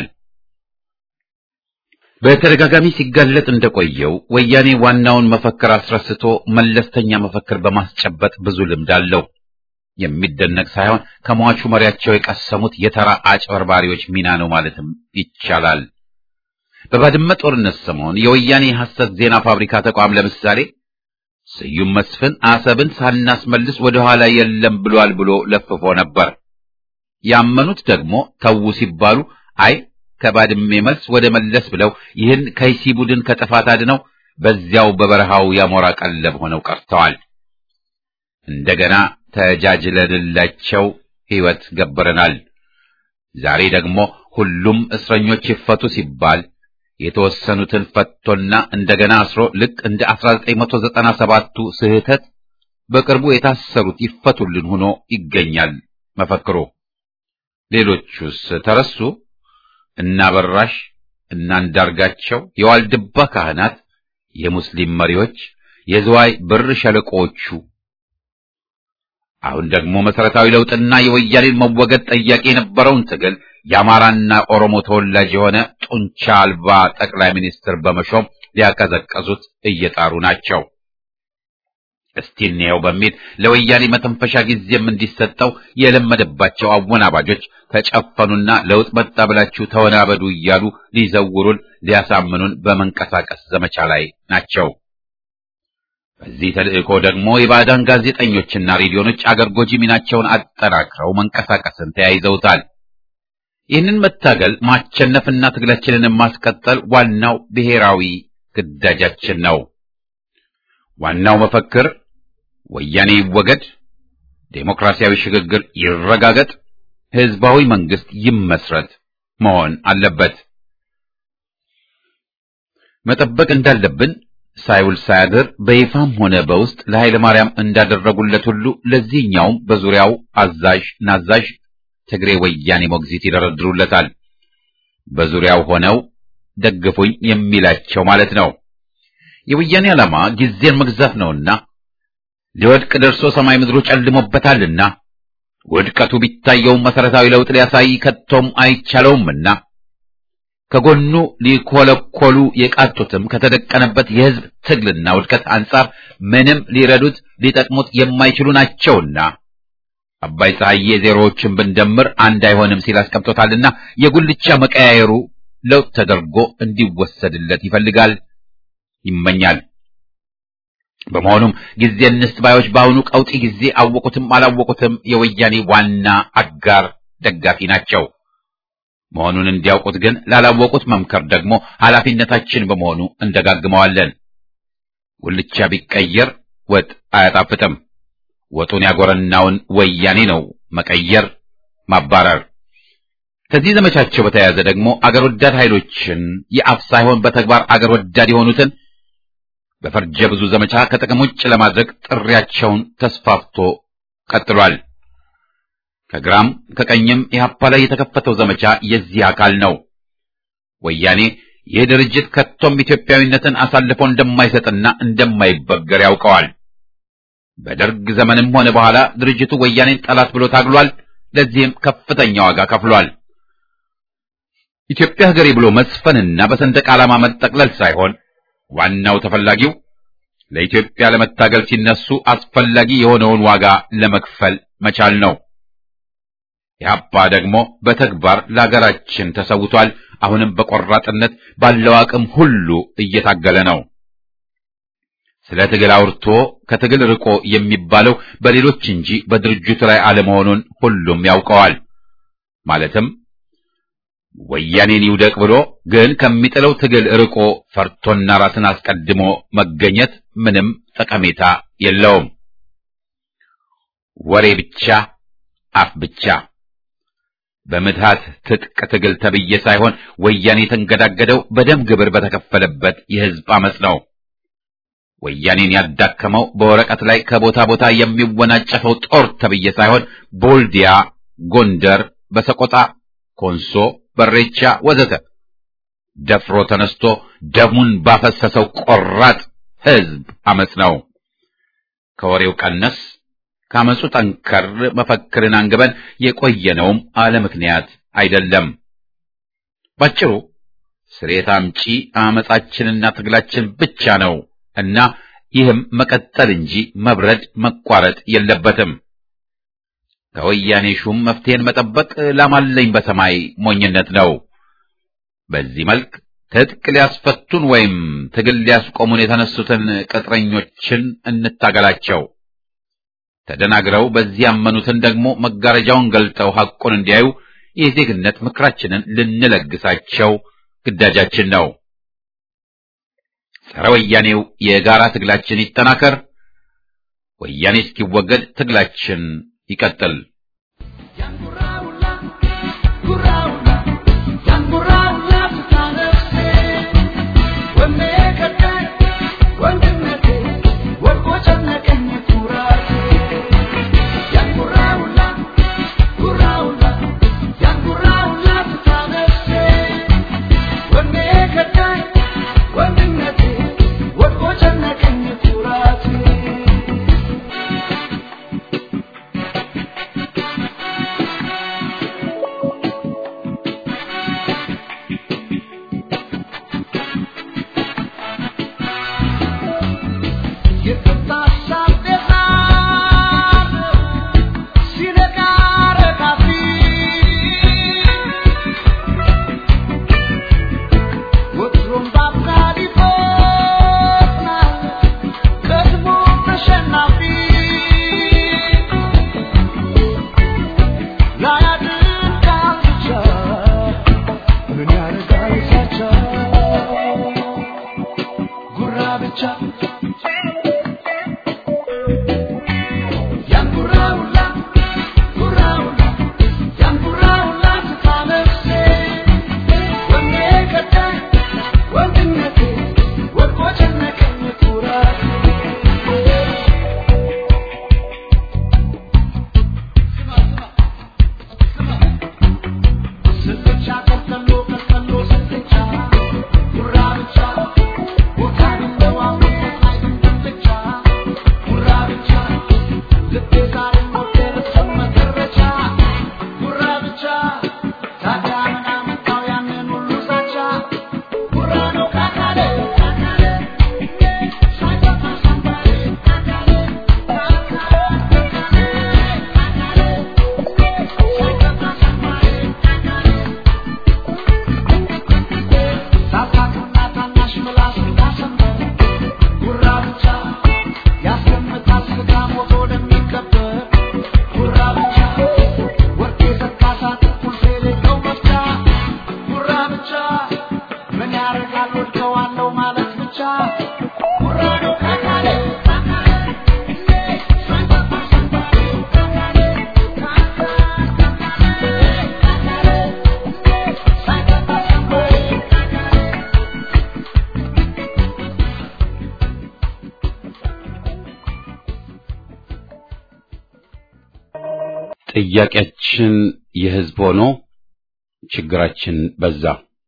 በተደጋጋሚ ሲጋለጥ እንደቆየው ወያኔ ዋናውን መፈክር አስረስቶ መለስተኛ መፈክር በማስጨበጥ ብዙ ልምድ አለው። የሚደነቅ ሳይሆን ከሟቹ መሪያቸው የቀሰሙት የተራ አጭበርባሪዎች ሚና ነው ማለትም ይቻላል። በባድመ ጦርነት ሰሞን የወያኔ የሐሰት ዜና ፋብሪካ ተቋም ለምሳሌ ስዩም መስፍን አሰብን ሳናስመልስ ወደ ኋላ የለም ብሏል ብሎ ለፍፎ ነበር። ያመኑት ደግሞ ተዉ ሲባሉ አይ ከባድሜ መልስ ወደ መለስ ብለው ይህን ከይሲ ቡድን ከጥፋት አድነው በዚያው በበረሃው ያሞራ ቀለብ ሆነው ቀርተዋል። እንደገና ተጃጅለንላቸው ሕይወት ገበረናል። ዛሬ ደግሞ ሁሉም እስረኞች ይፈቱ ሲባል የተወሰኑትን ፈቶና እንደገና አስሮ ልክ እንደ 1997ቱ ስህተት በቅርቡ የታሰሩት ይፈቱልን ሆኖ ይገኛል መፈክሩ። ሌሎቹስ ተረሱ? እና በራሽ እና አንዳርጋቸው፣ የዋልድባ ካህናት፣ የሙስሊም መሪዎች፣ የዝዋይ ብር ሸለቆዎቹ አሁን ደግሞ መሰረታዊ ለውጥና የወያኔን መወገድ ጠያቂ የነበረውን ትግል የአማራና ኦሮሞ ተወላጅ የሆነ ጡንቻ አልባ ጠቅላይ ሚኒስትር በመሾም ሊያቀዘቀዙት እየጣሩ ናቸው። እስቲ እንየው በሚል ለወያኔ መተንፈሻ ጊዜም እንዲሰጠው የለመደባቸው አወናባጆች ተጨፈኑና ለውጥ መጣ ብላችሁ ተወናበዱ እያሉ ሊዘውሩን ሊያሳምኑን በመንቀሳቀስ ዘመቻ ላይ ናቸው። በዚህ ተልእኮ ደግሞ የባዕዳን ጋዜጠኞችና ሬዲዮኖች አገር ጎጂ ሚናቸውን አጠናክረው መንቀሳቀስን ተያይዘውታል። ይህንን መታገል ማቸነፍና ትግላችንን ማስቀጠል ዋናው ብሔራዊ ግዳጃችን ነው። ዋናው መፈክር ወያኔ ይወገድ፣ ዴሞክራሲያዊ ሽግግር ይረጋገጥ፣ ህዝባዊ መንግስት ይመስረት መሆን አለበት። መጠበቅ እንዳለብን ሳይውል ሳያድር በይፋም ሆነ በውስጥ ለኃይለ ማርያም እንዳደረጉለት ሁሉ ለዚህኛውም በዙሪያው አዛዥ ናዛዥ ትግሬ ወያኔ ሞግዚት ይደረድሩለታል። በዙሪያው ሆነው ደግፉኝ የሚላቸው ማለት ነው። የወያኔ ዓላማ ጊዜን መግዛት ነውና ሊወድቅ ደርሶ ሰማይ ምድሩ ጨልሞበታልና ውድቀቱ ቢታየውም መሰረታዊ ለውጥ ሊያሳይ ከቶም አይቻለውምና ከጎኑ ሊኮለኮሉ የቃጡትም ከተደቀነበት የሕዝብ ትግልና ውድቀት አንጻር ምንም ሊረዱት ሊጠቅሙት የማይችሉ ናቸውና አባይ ፀሐዬ ዜሮዎችን ብንደምር አንድ አይሆንም ሲል አስቀምጦታልና የጉልቻ መቀያየሩ ለውጥ ተደርጎ እንዲወሰድለት ይፈልጋል፣ ይመኛል። በመሆኑም ጊዜ እንስጥ ባዮች በአሁኑ ቀውጢ ጊዜ አወቁትም አላወቁትም የወያኔ ዋና አጋር ደጋፊ ናቸው። መሆኑን እንዲያውቁት ግን ላላወቁት መምከር ደግሞ ኃላፊነታችን በመሆኑ እንደጋግመዋለን። ጉልቻ ቢቀየር ወጥ አያጣፍጥም። ወጡን ያጎረናውን ወያኔ ነው መቀየር፣ ማባረር። ከዚህ ዘመቻቸው በተያያዘ ደግሞ አገር ወዳድ ኃይሎችን የአፍ ሳይሆን በተግባር አገር ወዳድ የሆኑትን በፈርጀ ብዙ ዘመቻ ከጥቅም ውጭ ለማድረግ ጥሪያቸውን ተስፋፍቶ ቀጥሏል። ከግራም ከቀኝም ኢህአፓ ላይ የተከፈተው ዘመቻ የዚህ አካል ነው። ወያኔ ይህ ድርጅት ከቶም ኢትዮጵያዊነትን አሳልፎ እንደማይሰጥና እንደማይበገር ያውቀዋል። በደርግ ዘመንም ሆነ በኋላ ድርጅቱ ወያኔን ጠላት ብሎ ታግሏል። ለዚህም ከፍተኛ ዋጋ ከፍሏል። ኢትዮጵያ ሀገሬ ብሎ መስፈንና በሰንደቅ ዓላማ መጠቅለል ሳይሆን ዋናው ተፈላጊው ለኢትዮጵያ ለመታገል ሲነሱ አስፈላጊ የሆነውን ዋጋ ለመክፈል መቻል ነው። ኢህአፓ ደግሞ በተግባር ለሀገራችን ተሰውቷል። አሁንም በቆራጥነት ባለው አቅም ሁሉ እየታገለ ነው። ስለ ትግል አውርቶ ከትግል ርቆ የሚባለው በሌሎች እንጂ በድርጅቱ ላይ አለመሆኑን ሁሉም ያውቀዋል። ማለትም ወያኔን ይውደቅ ብሎ ግን ከሚጥለው ትግል ርቆ ፈርቶና ራስን አስቀድሞ መገኘት ምንም ጠቀሜታ የለውም። ወሬ ብቻ፣ አፍ ብቻ። በምትሃት ትጥቅ ትግል ተብዬ ሳይሆን ወያኔ የተንገዳገደው በደም ግብር በተከፈለበት የህዝብ አመጽ ነው። ወያኔን ያዳከመው በወረቀት ላይ ከቦታ ቦታ የሚወናጨፈው ጦር ተብዬ ሳይሆን ቦልዲያ፣ ጎንደር፣ በሰቆጣ፣ ኮንሶ፣ በሬቻ ወዘተ ደፍሮ ተነስቶ ደሙን ባፈሰሰው ቆራጥ ህዝብ አመጽ ነው። ከወሬው ቀነስ ካመጹ ጠንከር መፈክርን አንግበን የቆየነውም አለ ምክንያት አይደለም። ባጭሩ ስሬት አምጪ አመጻችንና ትግላችን ብቻ ነው እና ይህም መቀጠል እንጂ መብረድ መቋረጥ የለበትም። ከወያኔ ሹም መፍትሄን መጠበቅ ላማለኝ በሰማይ ሞኝነት ነው። በዚህ መልክ ትጥቅ ሊያስፈቱን ወይም ትግል ሊያስቆሙን የተነሱትን ቅጥረኞችን እንታገላቸው። ተደናግረው በዚህ ያመኑትን ደግሞ መጋረጃውን ገልጠው ሐቁን እንዲያዩ የዜግነት ምክራችንን ልንለግሳቸው ግዳጃችን ነው። ጸረ ወያኔው የጋራ ትግላችን ይጠናከር። ወያኔ እስኪወገድ ትግላችን ይቀጥል። One እተዋለሁ ማለት ብቻ ጥያቄያችን የህዝብ ሆኖ ችግራችን በዛ።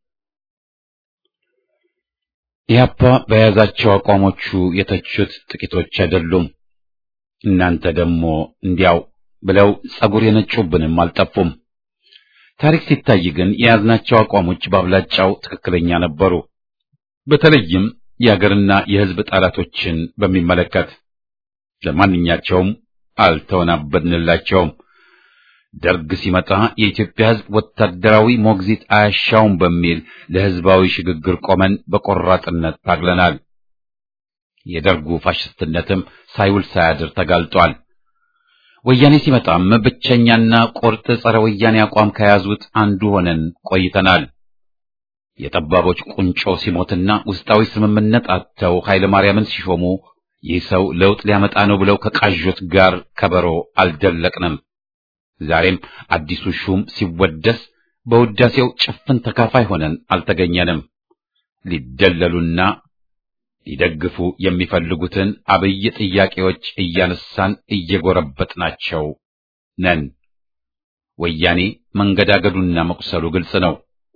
ኢህአፓ በያዛቸው አቋሞቹ የተቹት ጥቂቶች አይደሉም። እናንተ ደግሞ እንዲያው ብለው ጸጉር የነጩብንም አልጠፉም። ታሪክ ሲታይ ግን የያዝናቸው አቋሞች በአብላጫው ትክክለኛ ነበሩ። በተለይም የአገርና የህዝብ ጠላቶችን በሚመለከት ለማንኛቸውም አልተወናበድንላቸውም። ደርግ ሲመጣ የኢትዮጵያ ህዝብ ወታደራዊ ሞግዚት አያሻውም በሚል ለህዝባዊ ሽግግር ቆመን በቆራጥነት ታግለናል። የደርጉ ፋሽስትነትም ሳይውል ሳያድር ተጋልጧል። ወያኔ ሲመጣም ብቸኛና ቁርጥ ጸረ ወያኔ አቋም ከያዙት አንዱ ሆነን ቆይተናል። የጠባቦች ቁንጮ ሲሞትና ውስጣዊ ስምምነት አጥተው ኃይለ ማርያምን ሲሾሙ ይህ ሰው ለውጥ ሊያመጣ ነው ብለው ከቃዦት ጋር ከበሮ አልደለቅንም። ዛሬም አዲሱ ሹም ሲወደስ በውዳሴው ጭፍን ተካፋይ ሆነን አልተገኘንም። ሊደለሉና ሊደግፉ የሚፈልጉትን አብይ ጥያቄዎች እያነሳን እየጎረበጥናቸው ነን። ወያኔ መንገዳገዱና መቁሰሉ ግልጽ ነው።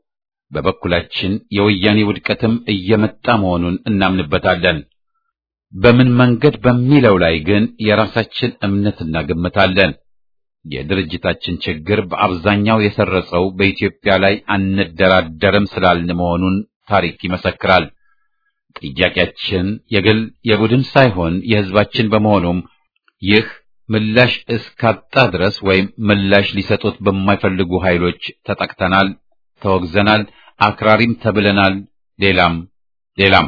በበኩላችን የወያኔ ውድቀትም እየመጣ መሆኑን እናምንበታለን። በምን መንገድ በሚለው ላይ ግን የራሳችን እምነትና ግምት አለን። የድርጅታችን ችግር በአብዛኛው የሰረጸው በኢትዮጵያ ላይ አንደራደርም ስላልን መሆኑን ታሪክ ይመሰክራል። ጥያቄያችን የግል የቡድን ሳይሆን የሕዝባችን በመሆኑም ይህ ምላሽ እስካጣ ድረስ ወይም ምላሽ ሊሰጡት በማይፈልጉ ኃይሎች ተጠቅተናል፣ ተወግዘናል፣ አክራሪም ተብለናል። ሌላም ሌላም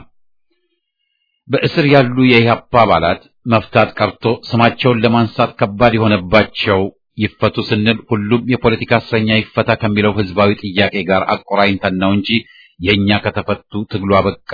በእስር ያሉ የኢህአፓ አባላት መፍታት ቀርቶ ስማቸውን ለማንሳት ከባድ የሆነባቸው ይፈቱ ስንል ሁሉም የፖለቲካ እስረኛ ይፈታ ከሚለው ህዝባዊ ጥያቄ ጋር አቆራኝተን ነው እንጂ የእኛ ከተፈቱ ትግሉ አበቃ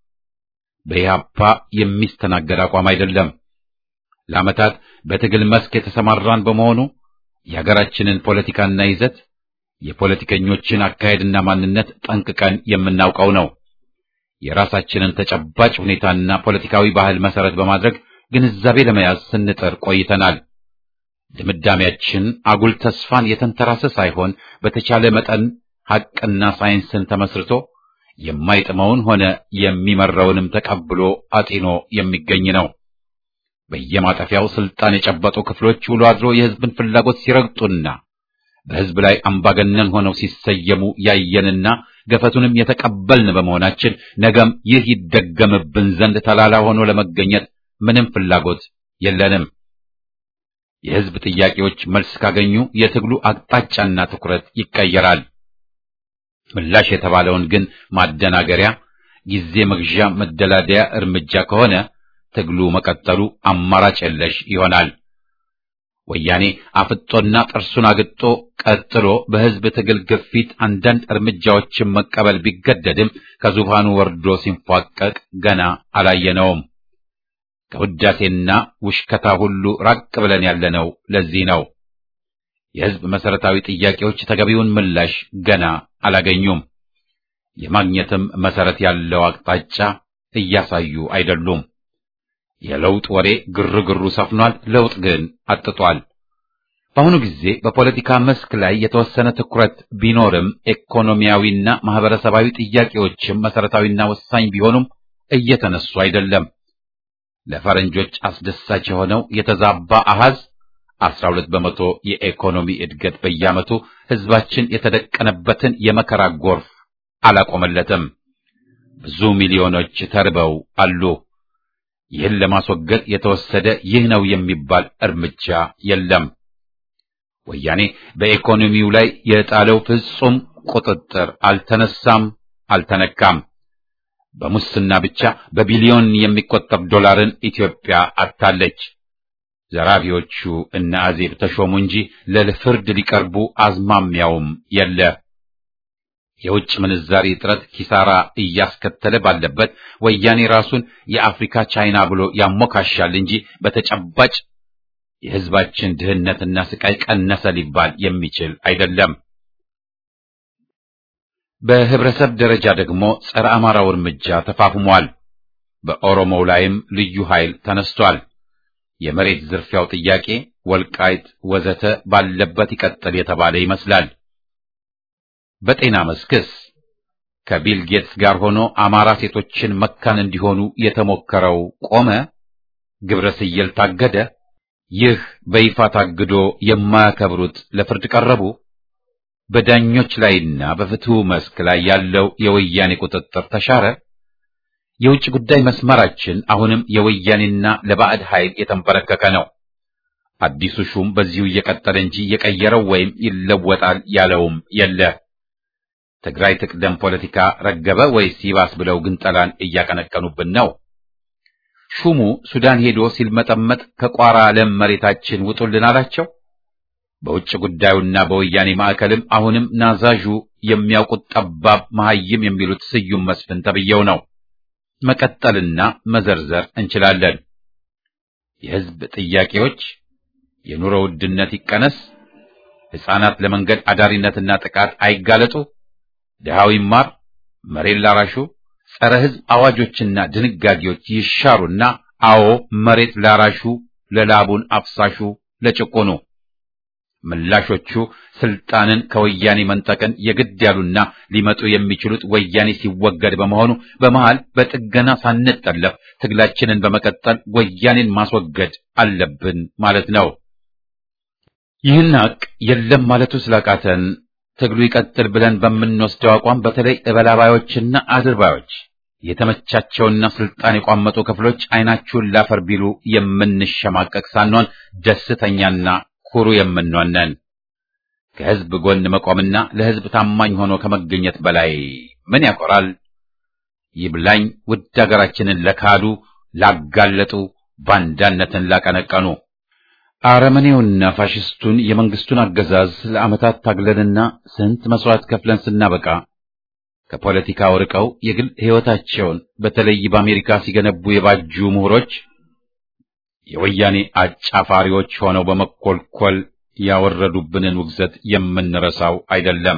በኢህአፓ የሚስተናገድ አቋም አይደለም። ለዓመታት በትግል መስክ የተሰማራን በመሆኑ የሀገራችንን ፖለቲካና ይዘት የፖለቲከኞችን አካሄድና ማንነት ጠንቅቀን የምናውቀው ነው። የራሳችንን ተጨባጭ ሁኔታና ፖለቲካዊ ባህል መሰረት በማድረግ ግንዛቤ ለመያዝ ስንጥር ቆይተናል። ድምዳሜያችን አጉል ተስፋን የተንተራሰ ሳይሆን በተቻለ መጠን ሐቅና ሳይንስን ተመስርቶ የማይጥመውን ሆነ የሚመራውንም ተቀብሎ አጢኖ የሚገኝ ነው። በየማጠፊያው ስልጣን የጨበጡ ክፍሎች ውሎ አድሮ የህዝብን ፍላጎት ሲረግጡና በህዝብ ላይ አምባገነን ሆነው ሲሰየሙ ያየንና ገፈቱንም የተቀበልን በመሆናችን ነገም ይህ ይደገምብን ዘንድ ተላላ ሆኖ ለመገኘት ምንም ፍላጎት የለንም። የህዝብ ጥያቄዎች መልስ ካገኙ የትግሉ አቅጣጫና ትኩረት ይቀየራል። ምላሽ የተባለውን ግን ማደናገሪያ፣ ጊዜ መግዣ፣ መደላደያ እርምጃ ከሆነ ትግሉ መቀጠሉ አማራጭ የለሽ ይሆናል። ወያኔ አፍጦና ጥርሱን አግጦ ቀጥሎ በህዝብ ትግል ግፊት አንዳንድ እርምጃዎችን መቀበል ቢገደድም ከዙፋኑ ወርዶ ሲንፏቀቅ ገና አላየነውም። ከውዳሴና ውሽከታ ሁሉ ራቅ ብለን ያለነው ለዚህ ነው። የህዝብ መሰረታዊ ጥያቄዎች ተገቢውን ምላሽ ገና አላገኙም። የማግኘትም መሰረት ያለው አቅጣጫ እያሳዩ አይደሉም። የለውጥ ወሬ ግርግሩ ሰፍኗል። ለውጥ ግን አጥቷል። በአሁኑ ጊዜ በፖለቲካ መስክ ላይ የተወሰነ ትኩረት ቢኖርም ኢኮኖሚያዊና ማህበረሰባዊ ጥያቄዎችም መሰረታዊና ወሳኝ ቢሆኑም እየተነሱ አይደለም። ለፈረንጆች አስደሳች የሆነው የተዛባ አሃዝ 12 በመቶ የኢኮኖሚ እድገት በየዓመቱ ህዝባችን የተደቀነበትን የመከራ ጎርፍ አላቆመለትም። ብዙ ሚሊዮኖች ተርበው አሉ። ይህን ለማስወገድ የተወሰደ ይህ ነው የሚባል እርምጃ የለም። ወያኔ በኢኮኖሚው ላይ የጣለው ፍጹም ቁጥጥር አልተነሳም፣ አልተነካም። በሙስና ብቻ በቢሊዮን የሚቆጠር ዶላርን ኢትዮጵያ አጥታለች። ዘራፊዎቹ እነ አዜብ ተሾሙ እንጂ ለፍርድ ሊቀርቡ አዝማሚያውም የለ። የውጭ ምንዛሪ እጥረት ኪሳራ እያስከተለ ባለበት ወያኔ ራሱን የአፍሪካ ቻይና ብሎ ያሞካሻል እንጂ በተጨባጭ የሕዝባችን ድህነትና ስቃይ ቀነሰ ሊባል የሚችል አይደለም። በህብረተሰብ ደረጃ ደግሞ ጸረ አማራው እርምጃ ተፋፍሟል። በኦሮሞው ላይም ልዩ ኃይል ተነስቷል። የመሬት ዝርፊያው ጥያቄ ወልቃይት ወዘተ ባለበት ይቀጥል የተባለ ይመስላል። በጤና መስክስ ከቢል ጌትስ ጋር ሆኖ አማራ ሴቶችን መካን እንዲሆኑ የተሞከረው ቆመ? ግብረ ስየል ታገደ? ይህ በይፋ ታግዶ የማያከብሩት ለፍርድ ቀረቡ? በዳኞች ላይና በፍትሁ መስክ ላይ ያለው የወያኔ ቁጥጥር ተሻረ? የውጭ ጉዳይ መስመራችን አሁንም የወያኔና ለባዕድ ኃይል የተንበረከከ ነው። አዲሱ ሹም በዚሁ እየቀጠለ እንጂ የቀየረው ወይም ይለወጣል ያለውም የለ። ትግራይ ትቅደም ፖለቲካ ረገበ ወይስ ይባስ ብለው ግንጠላን እያቀነቀኑብን ነው? ሹሙ ሱዳን ሄዶ ሲልመጠመጥ ከቋራ ለም መሬታችን ውጡልን አላቸው። በውጭ ጉዳዩና በወያኔ ማዕከልም አሁንም ናዛዡ የሚያውቁት ጠባብ መሐይም የሚሉት ስዩም መስፍን ተብየው ነው። መቀጠልና መዘርዘር እንችላለን። የሕዝብ ጥያቄዎች የኑሮ ውድነት ይቀነስ፣ ሕፃናት ለመንገድ አዳሪነትና ጥቃት አይጋለጡ፣ ድሃው ይማር፣ መሬት ላራሹ ጸረ ሕዝብ አዋጆችና ድንጋጌዎች ይሻሩና አዎ መሬት ላራሹ፣ ለላቡን አፍሳሹ፣ ለጭቁኑ ምላሾቹ ስልጣንን ከወያኔ መንጠቅን የግድ ያሉና ሊመጡ የሚችሉት ወያኔ ሲወገድ በመሆኑ በመሃል በጥገና ሳንጠለፍ ትግላችንን በመቀጠል ወያኔን ማስወገድ አለብን ማለት ነው። ይህን ሀቅ የለም ማለቱ ስላቃተን ትግሉ ይቀጥል ብለን በምንወስደው አቋም በተለይ እበላባዮችና አድርባዮች የተመቻቸውና ስልጣን የቋመጡ ክፍሎች አይናችሁን ላፈር ቢሉ የምንሸማቀቅ ሳንሆን ደስተኛና ኩሩ የምንሆነን ከሕዝብ ጎን መቆምና ለሕዝብ ታማኝ ሆኖ ከመገኘት በላይ ምን ያኮራል? ይብላኝ ውድ አገራችንን ለካዱ፣ ላጋለጡ፣ ባንዳነትን ላቀነቀኑ አረመኔውና ፋሽስቱን የመንግስቱን አገዛዝ ለዓመታት ታግለንና ስንት መስዋዕት ከፍለን ስናበቃ ከፖለቲካው ርቀው የግል ሕይወታቸውን በተለይ በአሜሪካ ሲገነቡ የባጁ ምሁሮች የወያኔ አጫፋሪዎች ሆነው በመኮልኮል ያወረዱብንን ውግዘት የምንረሳው አይደለም።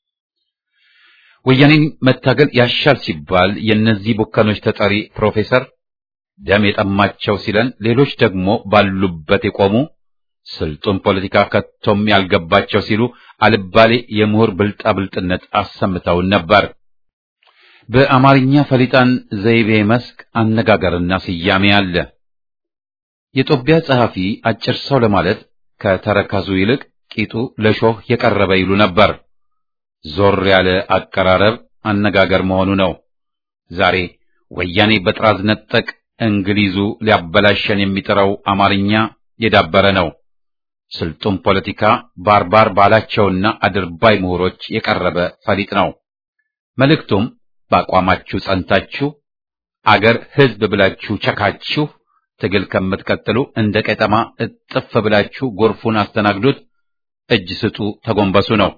ወያኔን መታገል ያሻል ሲባል የእነዚህ ቡከኖች ተጠሪ ፕሮፌሰር ደም የጠማቸው ሲለን፣ ሌሎች ደግሞ ባሉበት የቆሙ ስልጡን ፖለቲካ ከቶም ያልገባቸው ሲሉ አልባሌ የምሁር ብልጣብልጥነት አሰምተውን ነበር። በአማርኛ ፈሊጣን ዘይቤ መስክ አነጋገርና ስያሜ አለ። የጦቢያ ጸሐፊ አጭር ሰው ለማለት ከተረከዙ ይልቅ ቂጡ ለሾህ የቀረበ ይሉ ነበር። ዞር ያለ አቀራረብ አነጋገር መሆኑ ነው። ዛሬ ወያኔ በጥራዝ ነጠቅ እንግሊዙ ሊያበላሸን የሚጥረው አማርኛ የዳበረ ነው። ስልጡን ፖለቲካ ባርባር ባላቸውና አድርባይ ምሁሮች የቀረበ ፈሊጥ ነው። መልእክቱም በአቋማችሁ ጸንታችሁ አገር ሕዝብ ብላችሁ ቸካችሁ ትግል ከምትቀጥሉ እንደ ቀጠማ እጥፍ ብላችሁ ጎርፉን አስተናግዱት፣ እጅ ስጡ፣ ተጎንበሱ ነው።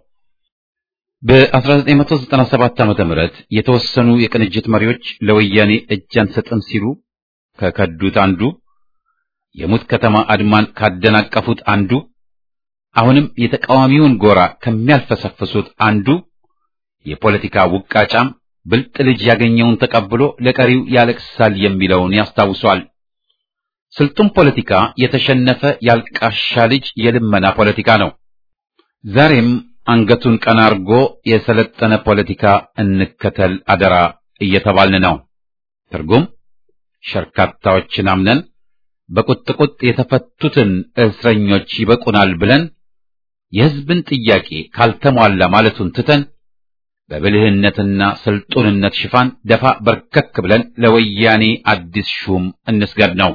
በ1997 ዓመተ ምህረት የተወሰኑ የቅንጅት መሪዎች ለወያኔ እጅ አንሰጥም ሲሉ ከከዱት አንዱ፣ የሙት ከተማ አድማን ካደናቀፉት አንዱ፣ አሁንም የተቃዋሚውን ጎራ ከሚያልፈሰፍሱት አንዱ የፖለቲካ ውቃጫም ብልጥ ልጅ ያገኘውን ተቀብሎ ለቀሪው ያለቅሳል የሚለውን ያስታውሷል። ስልጡን ፖለቲካ የተሸነፈ ያልቃሻ ልጅ የልመና ፖለቲካ ነው። ዛሬም አንገቱን ቀና አርጎ የሰለጠነ ፖለቲካ እንከተል አደራ እየተባልን ነው። ትርጉም ሸርካታዎችን አምነን በቁጥቁጥ የተፈቱትን እስረኞች ይበቁናል ብለን የሕዝብን ጥያቄ ካልተሟላ ማለቱን ትተን በብልህነትና ስልጡንነት ሽፋን ደፋ በርከክ ብለን ለወያኔ አዲስ ሹም እንስገድ ነው።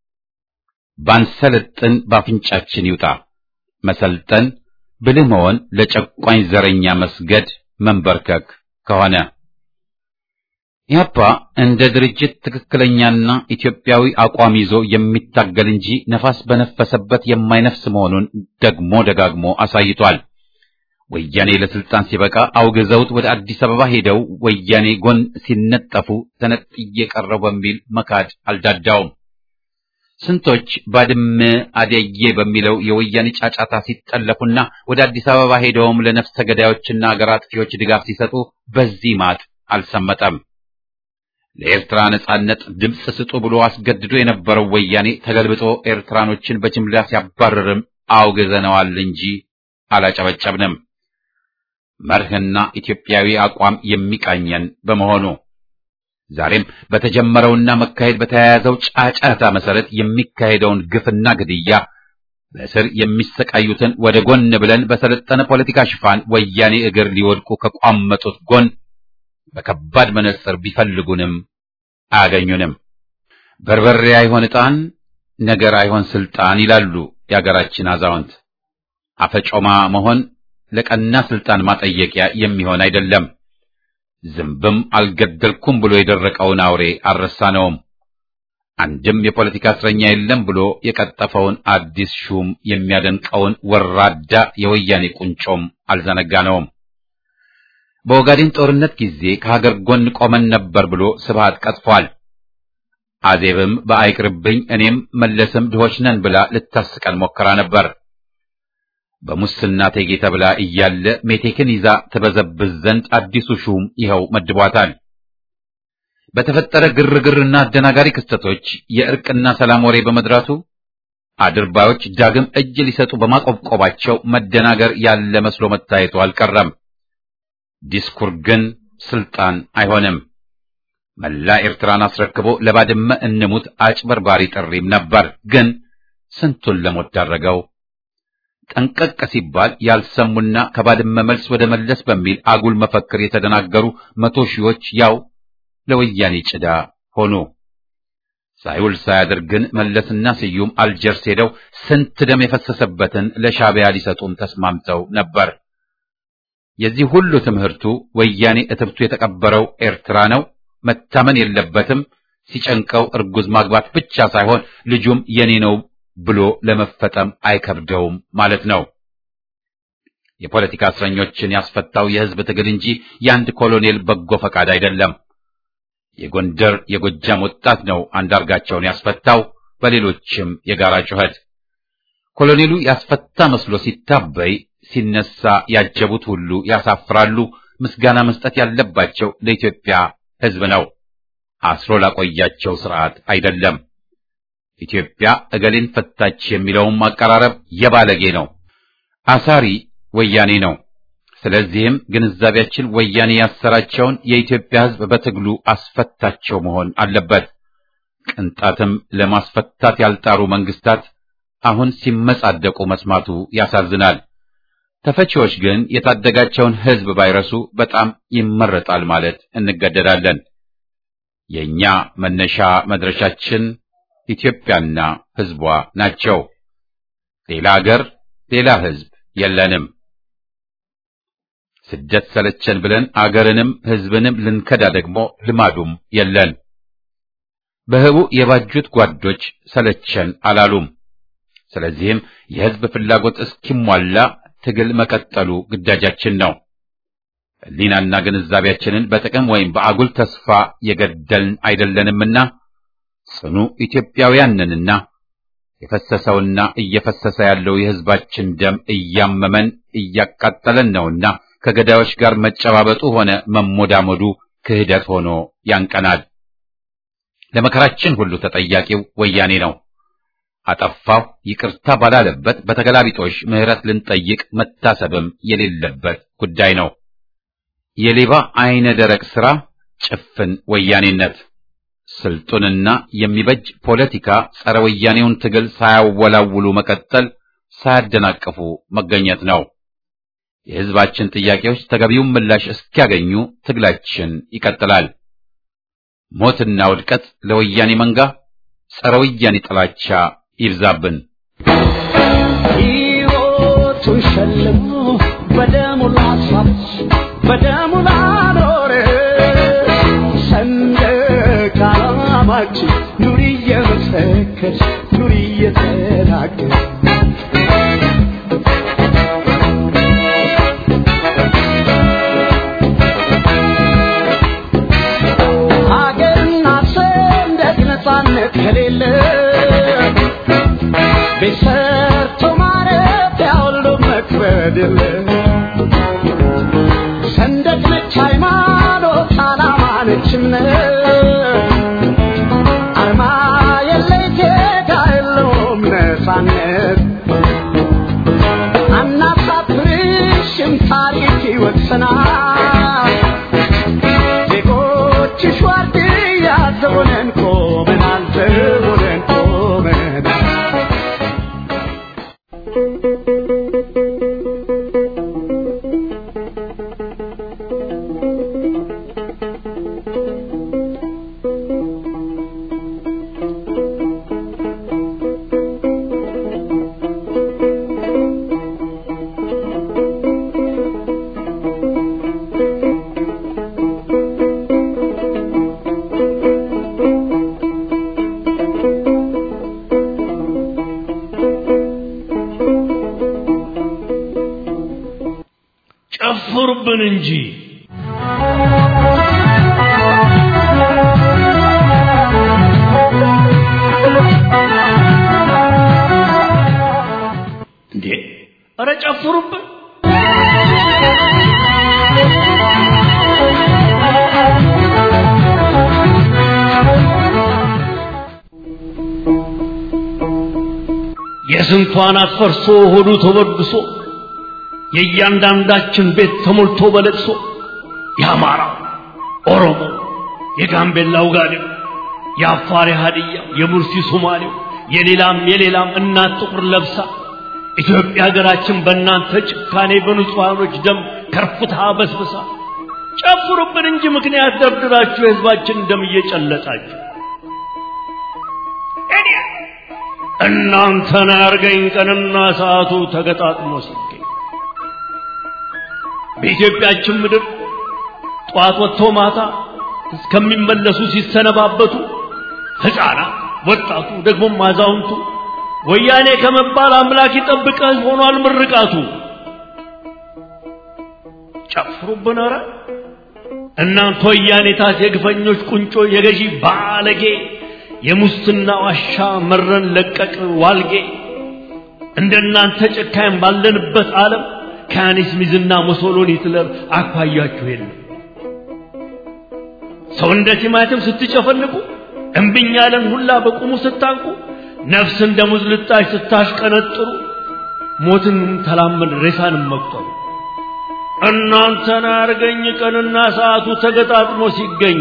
ባንሰለጥን ባፍንጫችን ይውጣ። መሰልጠን ብልህ መሆን ለጨቋኝ ዘረኛ መስገድ መንበርከክ ከሆነ ኢህአፓ እንደ ድርጅት ትክክለኛና ኢትዮጵያዊ አቋም ይዞ የሚታገል እንጂ ነፋስ በነፈሰበት የማይነፍስ መሆኑን ደግሞ ደጋግሞ አሳይቷል። ወያኔ ለስልጣን ሲበቃ አውግዘውት ወደ አዲስ አበባ ሄደው ወያኔ ጎን ሲነጠፉ ተነጥዬ ቀረው በሚል መካድ አልዳዳውም። ስንቶች ባድመ አደዬ በሚለው የወያኔ ጫጫታ ሲጠለፉና ወደ አዲስ አበባ ሄደውም ለነፍሰ ገዳዮችና አገር አጥፊዎች ድጋፍ ሲሰጡ በዚህ ማጥ አልሰመጠም። ለኤርትራ ነጻነት ድምፅ ስጡ ብሎ አስገድዶ የነበረው ወያኔ ተገልብጦ ኤርትራኖችን በጅምላ ሲያባርርም አውግዘነዋል እንጂ አላጨበጨብንም። መርህና ኢትዮጵያዊ አቋም የሚቃኘን በመሆኑ ዛሬም በተጀመረውና መካሄድ በተያያዘው ጫጫታ መሰረት የሚካሄደውን ግፍና ግድያ በእስር የሚሰቃዩትን ወደ ጎን ብለን በሰለጠነ ፖለቲካ ሽፋን ወያኔ እግር ሊወድቁ ከቋመጡት ጎን በከባድ መነጽር ቢፈልጉንም አያገኙንም። በርበሬ አይሆን ዕጣን፣ ነገር አይሆን ስልጣን ይላሉ የአገራችን አዛውንት። አፈጮማ መሆን ለቀና ስልጣን ማጠየቂያ የሚሆን አይደለም። ዝንብም አልገደልኩም ብሎ የደረቀውን አውሬ አልረሳነውም። አንድም የፖለቲካ እስረኛ የለም ብሎ የቀጠፈውን አዲስ ሹም የሚያደንቀውን ወራዳ የወያኔ ቁንጮም አልዘነጋነውም። በኦጋዴን ጦርነት ጊዜ ከሀገር ጎን ቆመን ነበር ብሎ ስብሃት ቀጥፏል። አዜብም በአይቅርብኝ እኔም መለስም ድሆች ነን ብላ ልታስቀን ሞክራ ነበር። በሙስና ቴጌ ተብላ እያለ ሜቴክን ይዛ ትበዘብዝ ዘንድ አዲሱ ሹም ይኸው መድቧታል። በተፈጠረ ግርግርና አደናጋሪ ክስተቶች የእርቅና ሰላም ወሬ በመድራቱ አድርባዮች ዳግም እጅ ሊሰጡ በማቆብቆባቸው መደናገር ያለ መስሎ መታየቱ አልቀረም። ዲስኩር ግን ስልጣን አይሆንም። መላ ኤርትራን አስረክቦ ለባድመ እንሙት አጭበርባሪ ጥሪም ነበር። ግን ስንቱን ለሞት ዳረገው። ጠንቀቅ ሲባል ያልሰሙና ከባድመ መልስ ወደ መለስ በሚል አጉል መፈክር የተደናገሩ መቶ ሺዎች ያው ለወያኔ ጭዳ ሆኑ። ሳይውል ሳያድር ግን መለስና ስዩም አልጀርስ ሄደው ስንት ደም የፈሰሰበትን ለሻዕቢያ ሊሰጡም ተስማምተው ነበር። የዚህ ሁሉ ትምህርቱ ወያኔ እትብቱ የተቀበረው ኤርትራ ነው፣ መታመን የለበትም፣ ሲጨንቀው እርጉዝ ማግባት ብቻ ሳይሆን ልጁም የኔ ነው ብሎ ለመፈጠም አይከብደውም ማለት ነው። የፖለቲካ እስረኞችን ያስፈታው የሕዝብ ትግል እንጂ የአንድ ኮሎኔል በጎ ፈቃድ አይደለም። የጎንደር የጎጃም ወጣት ነው አንዳርጋቸውን ያስፈታው፣ በሌሎችም የጋራ ጩኸት። ኮሎኔሉ ያስፈታ መስሎ ሲታበይ ሲነሳ ያጀቡት ሁሉ ያሳፍራሉ። ምስጋና መስጠት ያለባቸው ለኢትዮጵያ ሕዝብ ነው፣ አስሮ ላቆያቸው ስርዓት አይደለም። ኢትዮጵያ እገሌን ፈታች የሚለውም ማቀራረብ የባለጌ ነው። አሳሪ ወያኔ ነው። ስለዚህም ግንዛቤያችን ወያኔ ያሰራቸውን የኢትዮጵያ ሕዝብ በትግሉ አስፈታቸው መሆን አለበት። ቅንጣትም ለማስፈታት ያልጣሩ መንግስታት አሁን ሲመጻደቁ መስማቱ ያሳዝናል። ተፈቺዎች ግን የታደጋቸውን ሕዝብ ባይረሱ በጣም ይመረጣል ማለት እንገደዳለን። የእኛ መነሻ መድረሻችን ኢትዮጵያና ሕዝቧ ናቸው። ሌላ አገር፣ ሌላ ሕዝብ የለንም። ስደት ሰለቸን ብለን አገርንም ሕዝብንም ልንከዳ ደግሞ ልማዱም የለን። በህቡ የባጁት ጓዶች ሰለቸን አላሉም። ስለዚህም የሕዝብ ፍላጎት እስኪሟላ ትግል መቀጠሉ ግዳጃችን ነው። ሕሊናና ግንዛቤያችንን በጥቅም ወይም በአጉል ተስፋ የገደልን አይደለንምና ጽኑ ኢትዮጵያውያን ነንና የፈሰሰውና እየፈሰሰ ያለው የሕዝባችን ደም እያመመን እያቃጠለን ነውና ከገዳዮች ጋር መጨባበጡ ሆነ መሞዳሞዱ ክህደት ሆኖ ያንቀናል። ለመከራችን ሁሉ ተጠያቂው ወያኔ ነው። አጠፋሁ ይቅርታ ባላለበት በተገላቢጦሽ ምሕረት ልንጠይቅ መታሰብም የሌለበት ጉዳይ ነው። የሌባ አይነ ደረቅ ሥራ ጭፍን ወያኔነት ስልጡንና የሚበጅ ፖለቲካ ጸረ ወያኔውን ትግል ሳያወላውሉ መቀጠል፣ ሳያደናቅፉ መገኘት ነው። የሕዝባችን ጥያቄዎች ተገቢውን ምላሽ እስኪያገኙ ትግላችን ይቀጥላል። ሞትና ውድቀት ለወያኔ መንጋ፣ ጸረ ወያኔ ጥላቻ ይብዛብን። ሕይወቱን ሸልሞ በደሙ ላስዋች በደሙ ላኖረ ሰንደቅ ዓላማችን ኑሪ እየመሰከች ኑሪ እየተናገር ቆመናል ዘውለን ቆመናል ጨፍሩብን እንጂ እንዴ! ኧረ ጨፍሩብን! የስንቷን አፈርሶ ሆዱ ተበድሶ የእያንዳንዳችን ቤት ተሞልቶ በለቅሶ የአማራ ኦሮሞ፣ የጋምቤላው ጋዴው፣ የአፋር ሀዲያ፣ የሙርሲ ሶማሌው፣ የሌላም የሌላም እናት ጥቁር ለብሳ ኢትዮጵያ ሀገራችን በእናንተ ጭካኔ በንጹሐኖች ደም ከርፍታ በስብሳ ጨፍሩብን እንጂ ምክንያት ደርድራችሁ የህዝባችን ደም እየጨለጣችሁ እኔ እናንተን ያርገኝ ቀንና ሰዓቱ ተገጣጥሞ ሲገኝ በኢትዮጵያችን ምድር ጠዋት ወጥቶ ማታ እስከሚመለሱ ሲሰነባበቱ ሕፃናት፣ ወጣቱ፣ ደግሞም አዛውንቱ ወያኔ ከመባል አምላክ ይጠብቀህ ሆኗል ምርቃቱ። ጨፍሩብን ኧረ እናንተ ወያኔታት የግፈኞች ቁንጮ የገዢ ባለጌ የሙስና ዋሻ መረን ለቀቅ ዋልጌ እንደናንተ ጨካኝ ባለንበት ዓለም ከያኔስ ሚዝና ሞሶሎኒ ሂትለር አኳያችሁ የለም። ሰው እንደ ቲማቲም ስትጨፈልቁ እምብኝ ያለን ሁላ በቁሙ ስታንቁ ነፍስ እንደ ሙዝ ልጣጭ ስታሽቀነጥሩ ሞትን ተላመድ ሬሳንም መቁጠሩ እናንተን አርገኝ ቀንና ሰዓቱ ተገጣጥሞ ሲገኝ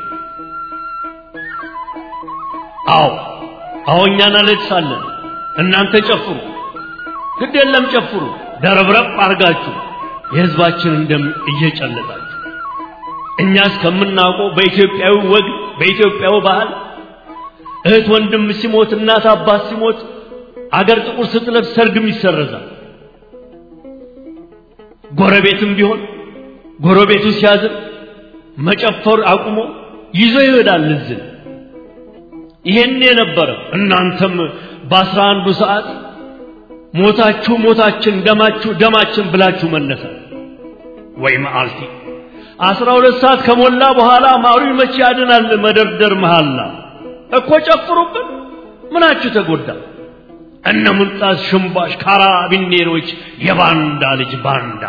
አዎ አዎ እኛ እናለቅሳለን እናንተ ጨፍሩ ግድ የለም ጨፍሩ ደረብረብ አርጋችሁ የህዝባችንን ደም እየጨለጣችሁ እኛ እስከምናውቀው በኢትዮጵያዊ ወግ በኢትዮጵያዊ ባህል እህት ወንድም ሲሞት እናት አባት ሲሞት አገር ጥቁር ስትለብስ ሰርግም ይሰረዛል። ጎረቤትም ቢሆን ጎረቤቱ ሲያዝን መጨፈር አቁሞ ይዞ ይሄዳል እዝን። ይሄን የነበረ እናንተም በአስራ አንዱ ሰዓት ሞታችሁ ሞታችን ደማችሁ ደማችን ብላችሁ መነሳ ወይ መዓልቲ አስራ ሁለት ሰዓት ከሞላ በኋላ ማሩ መቼ ያድናል መደርደር መሃላ እኮ ጨፍሩብን ምናችሁ ተጎዳ እነ ሙልጣስ ሽምባሽ ካራቢኔሮች የባንዳ ልጅ ባንዳ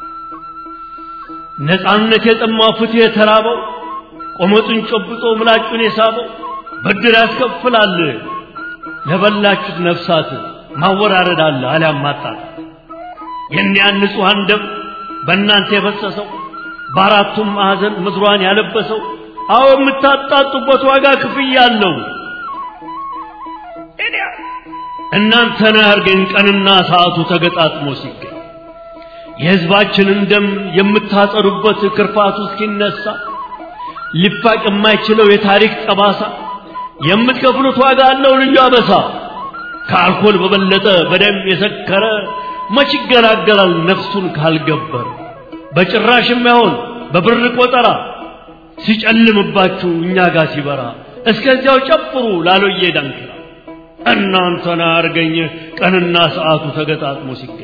ነፃነት የጠማው ፍትህ የተራበው ቆመጡን ጨብጦ ምላጩን የሳበው ብድር ያስከፍላል ለበላችሁት ነፍሳት ማወራረድ አለ አሊያም ማጣት የእኒያን ንጹሐን ደም በእናንተ የፈሰሰው በአራቱም ማዕዘን ምድሯን ያለበሰው አዎ የምታጣጡበት ዋጋ ክፍያ አለው። እናንተን ያርገን ቀንና ሰዓቱ ተገጣጥሞ ሲገኝ የሕዝባችንን ደም የምታጸዱበት ክርፋቱ እስኪነሳ ሊፋቅ የማይችለው የታሪክ ጠባሳ የምትከፍሉት ዋጋ አለው ልዩ አበሳ። ከአልኮል በበለጠ በደም የሰከረ መች ይገላገላል ነፍሱን ካልገበር በጭራሽ የማይሆን በብር ቆጠራ ሲጨልምባችሁ እኛ ጋር ሲበራ እስከዚያው ጨፍሩ ላሎዬ ዳንክራ እናንተን አርገኝ ቀንና ሰዓቱ ተገጣጥሞ ሲገኝ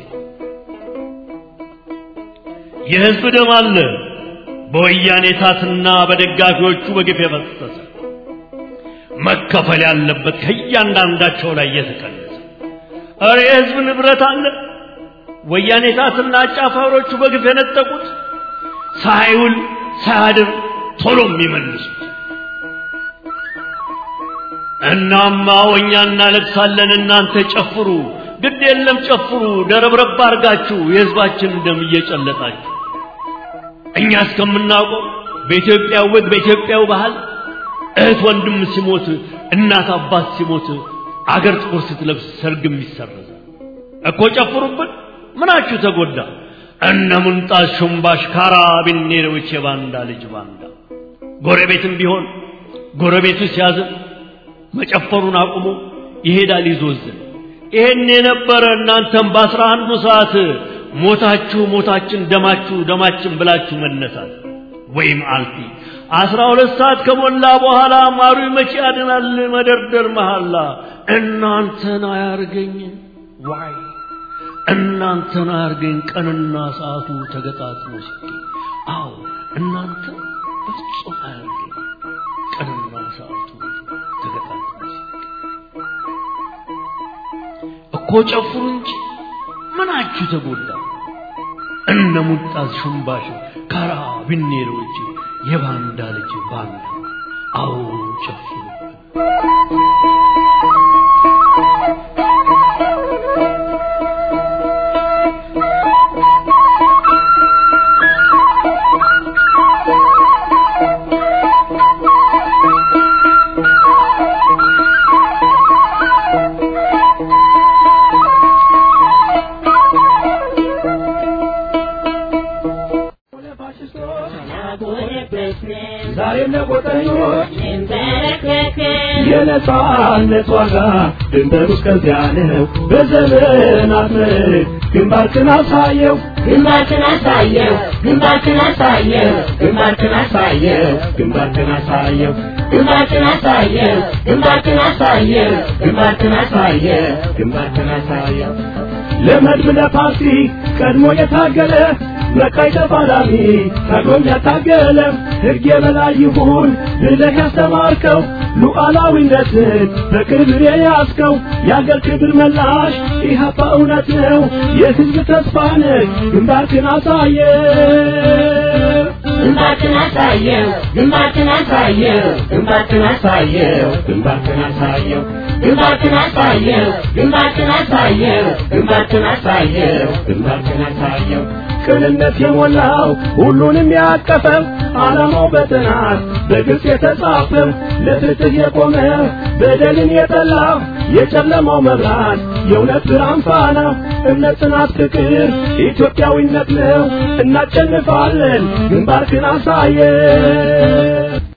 የሕዝብ ደም አለ በወያኔ ታትና በደጋፊዎቹ በግፍ የፈሰሰ መከፈል ያለበት ከእያንዳንዳቸው ላይ የተቀነሰ እረ የሕዝብ ንብረት አለ ወያኔ ታትና አጫፋሪዎቹ በግፍ የነጠቁት ሳይውል ሳያድር ቶሎ የሚመልሱት እናማ እኛ እናለቅሳለን እናንተ ጨፍሩ ግድ የለም ጨፍሩ ደረብረብ አርጋችሁ የሕዝባችን ደም እየጨለጣችሁ እኛ እስከምናውቀው በኢትዮጵያ ወግ በኢትዮጵያው ባህል እህት ወንድም ሲሞት እናት አባት ሲሞት አገር ጥቁር ስትለብስ ሰርግም ይሰረዛል እኮ ጨፍሩብን ምናችሁ ተጎዳ እነ ሙንጣስ ሹምባሽ ካራቢኔሮች የባንዳ ልጅ ባንዳ ጎረቤትም ቢሆን ጎረቤቱ ሲያዝን መጨፈሩን አቁሞ ይሄዳል ይዞዝን ይሄን የነበረ እናንተም በአስራ አንዱ ሰዓት ሞታችሁ ሞታችን ደማችሁ ደማችን ብላችሁ መነሳት ወይም አልፊ አስራ ሁለት ሰዓት ከሞላ በኋላ ማሩ መቼ ያድናል መደርደር መሐላ እናንተን አያርገኝ ዋይ እናንተን አያርገኝ ቀንና ሰዓቱ ተገጣጥሞ ሲገኝ አዎ እናንተ በፍጹም አያርገኝ ቀንና ሰዓቱ ተገጣጥሞ ሲገኝ እኮ ጨፍሩ እንጂ ምናችሁ ተጎዳ እነ ሙጣዝ ሹምባሽ ካራ ቢኔሮች የባንዳ ልጅ ባንዳ አዎ ጨፍሩ ዛሬም ለቆጠኞች የነጻነት ዋጋ ድንበሩ እስከዚያ ነው። በዘመናት ምርት ግንባርክን አሳየው ግንባርክን አሳየው ግንባርክን አሳየው ግንባርክን አሳየው ግንባርክን አሳየው ግንባርክን አሳየው ግንባርክን አሳየው ግንባርክን አሳየው ግንባርክን አሳየው ለመድብ ለፓርቲ ቀድሞ የታገለ በቃይ ተፋላሚ ታግሎም ያታገለ ሕግ የበላይ ይሁን ብለህ ያስተማርከው ሉዓላዊነትን በክብር የያዝከው የአገር ክብር መላሽ ኢህአፓ እውነት ነው የሕዝብ ተስፋ ነህ ግንባርክን አሳየ ግንባርክን አሳየው ግንባርክን አሳየው ግንባርክን አሳየው ግንባርክን አሳየው ግንባርክን አሳየው ግንባርክን አሳየው ግንባርክን አሳየው ግንባርክን አሳየው ቅንነት የሞላው ሁሉንም ያቀፈው ዓላማው በጥናት በግልጽ የተጻፈው ለፍትህ የቆመ በደልን የጠላ የጨለማው መብራት የእውነት ብርሃን ፋና እምነት፣ ጽናት፣ ፍቅር ኢትዮጵያዊነት ነው። እናሸንፋለን። ግንባርክን አሳየ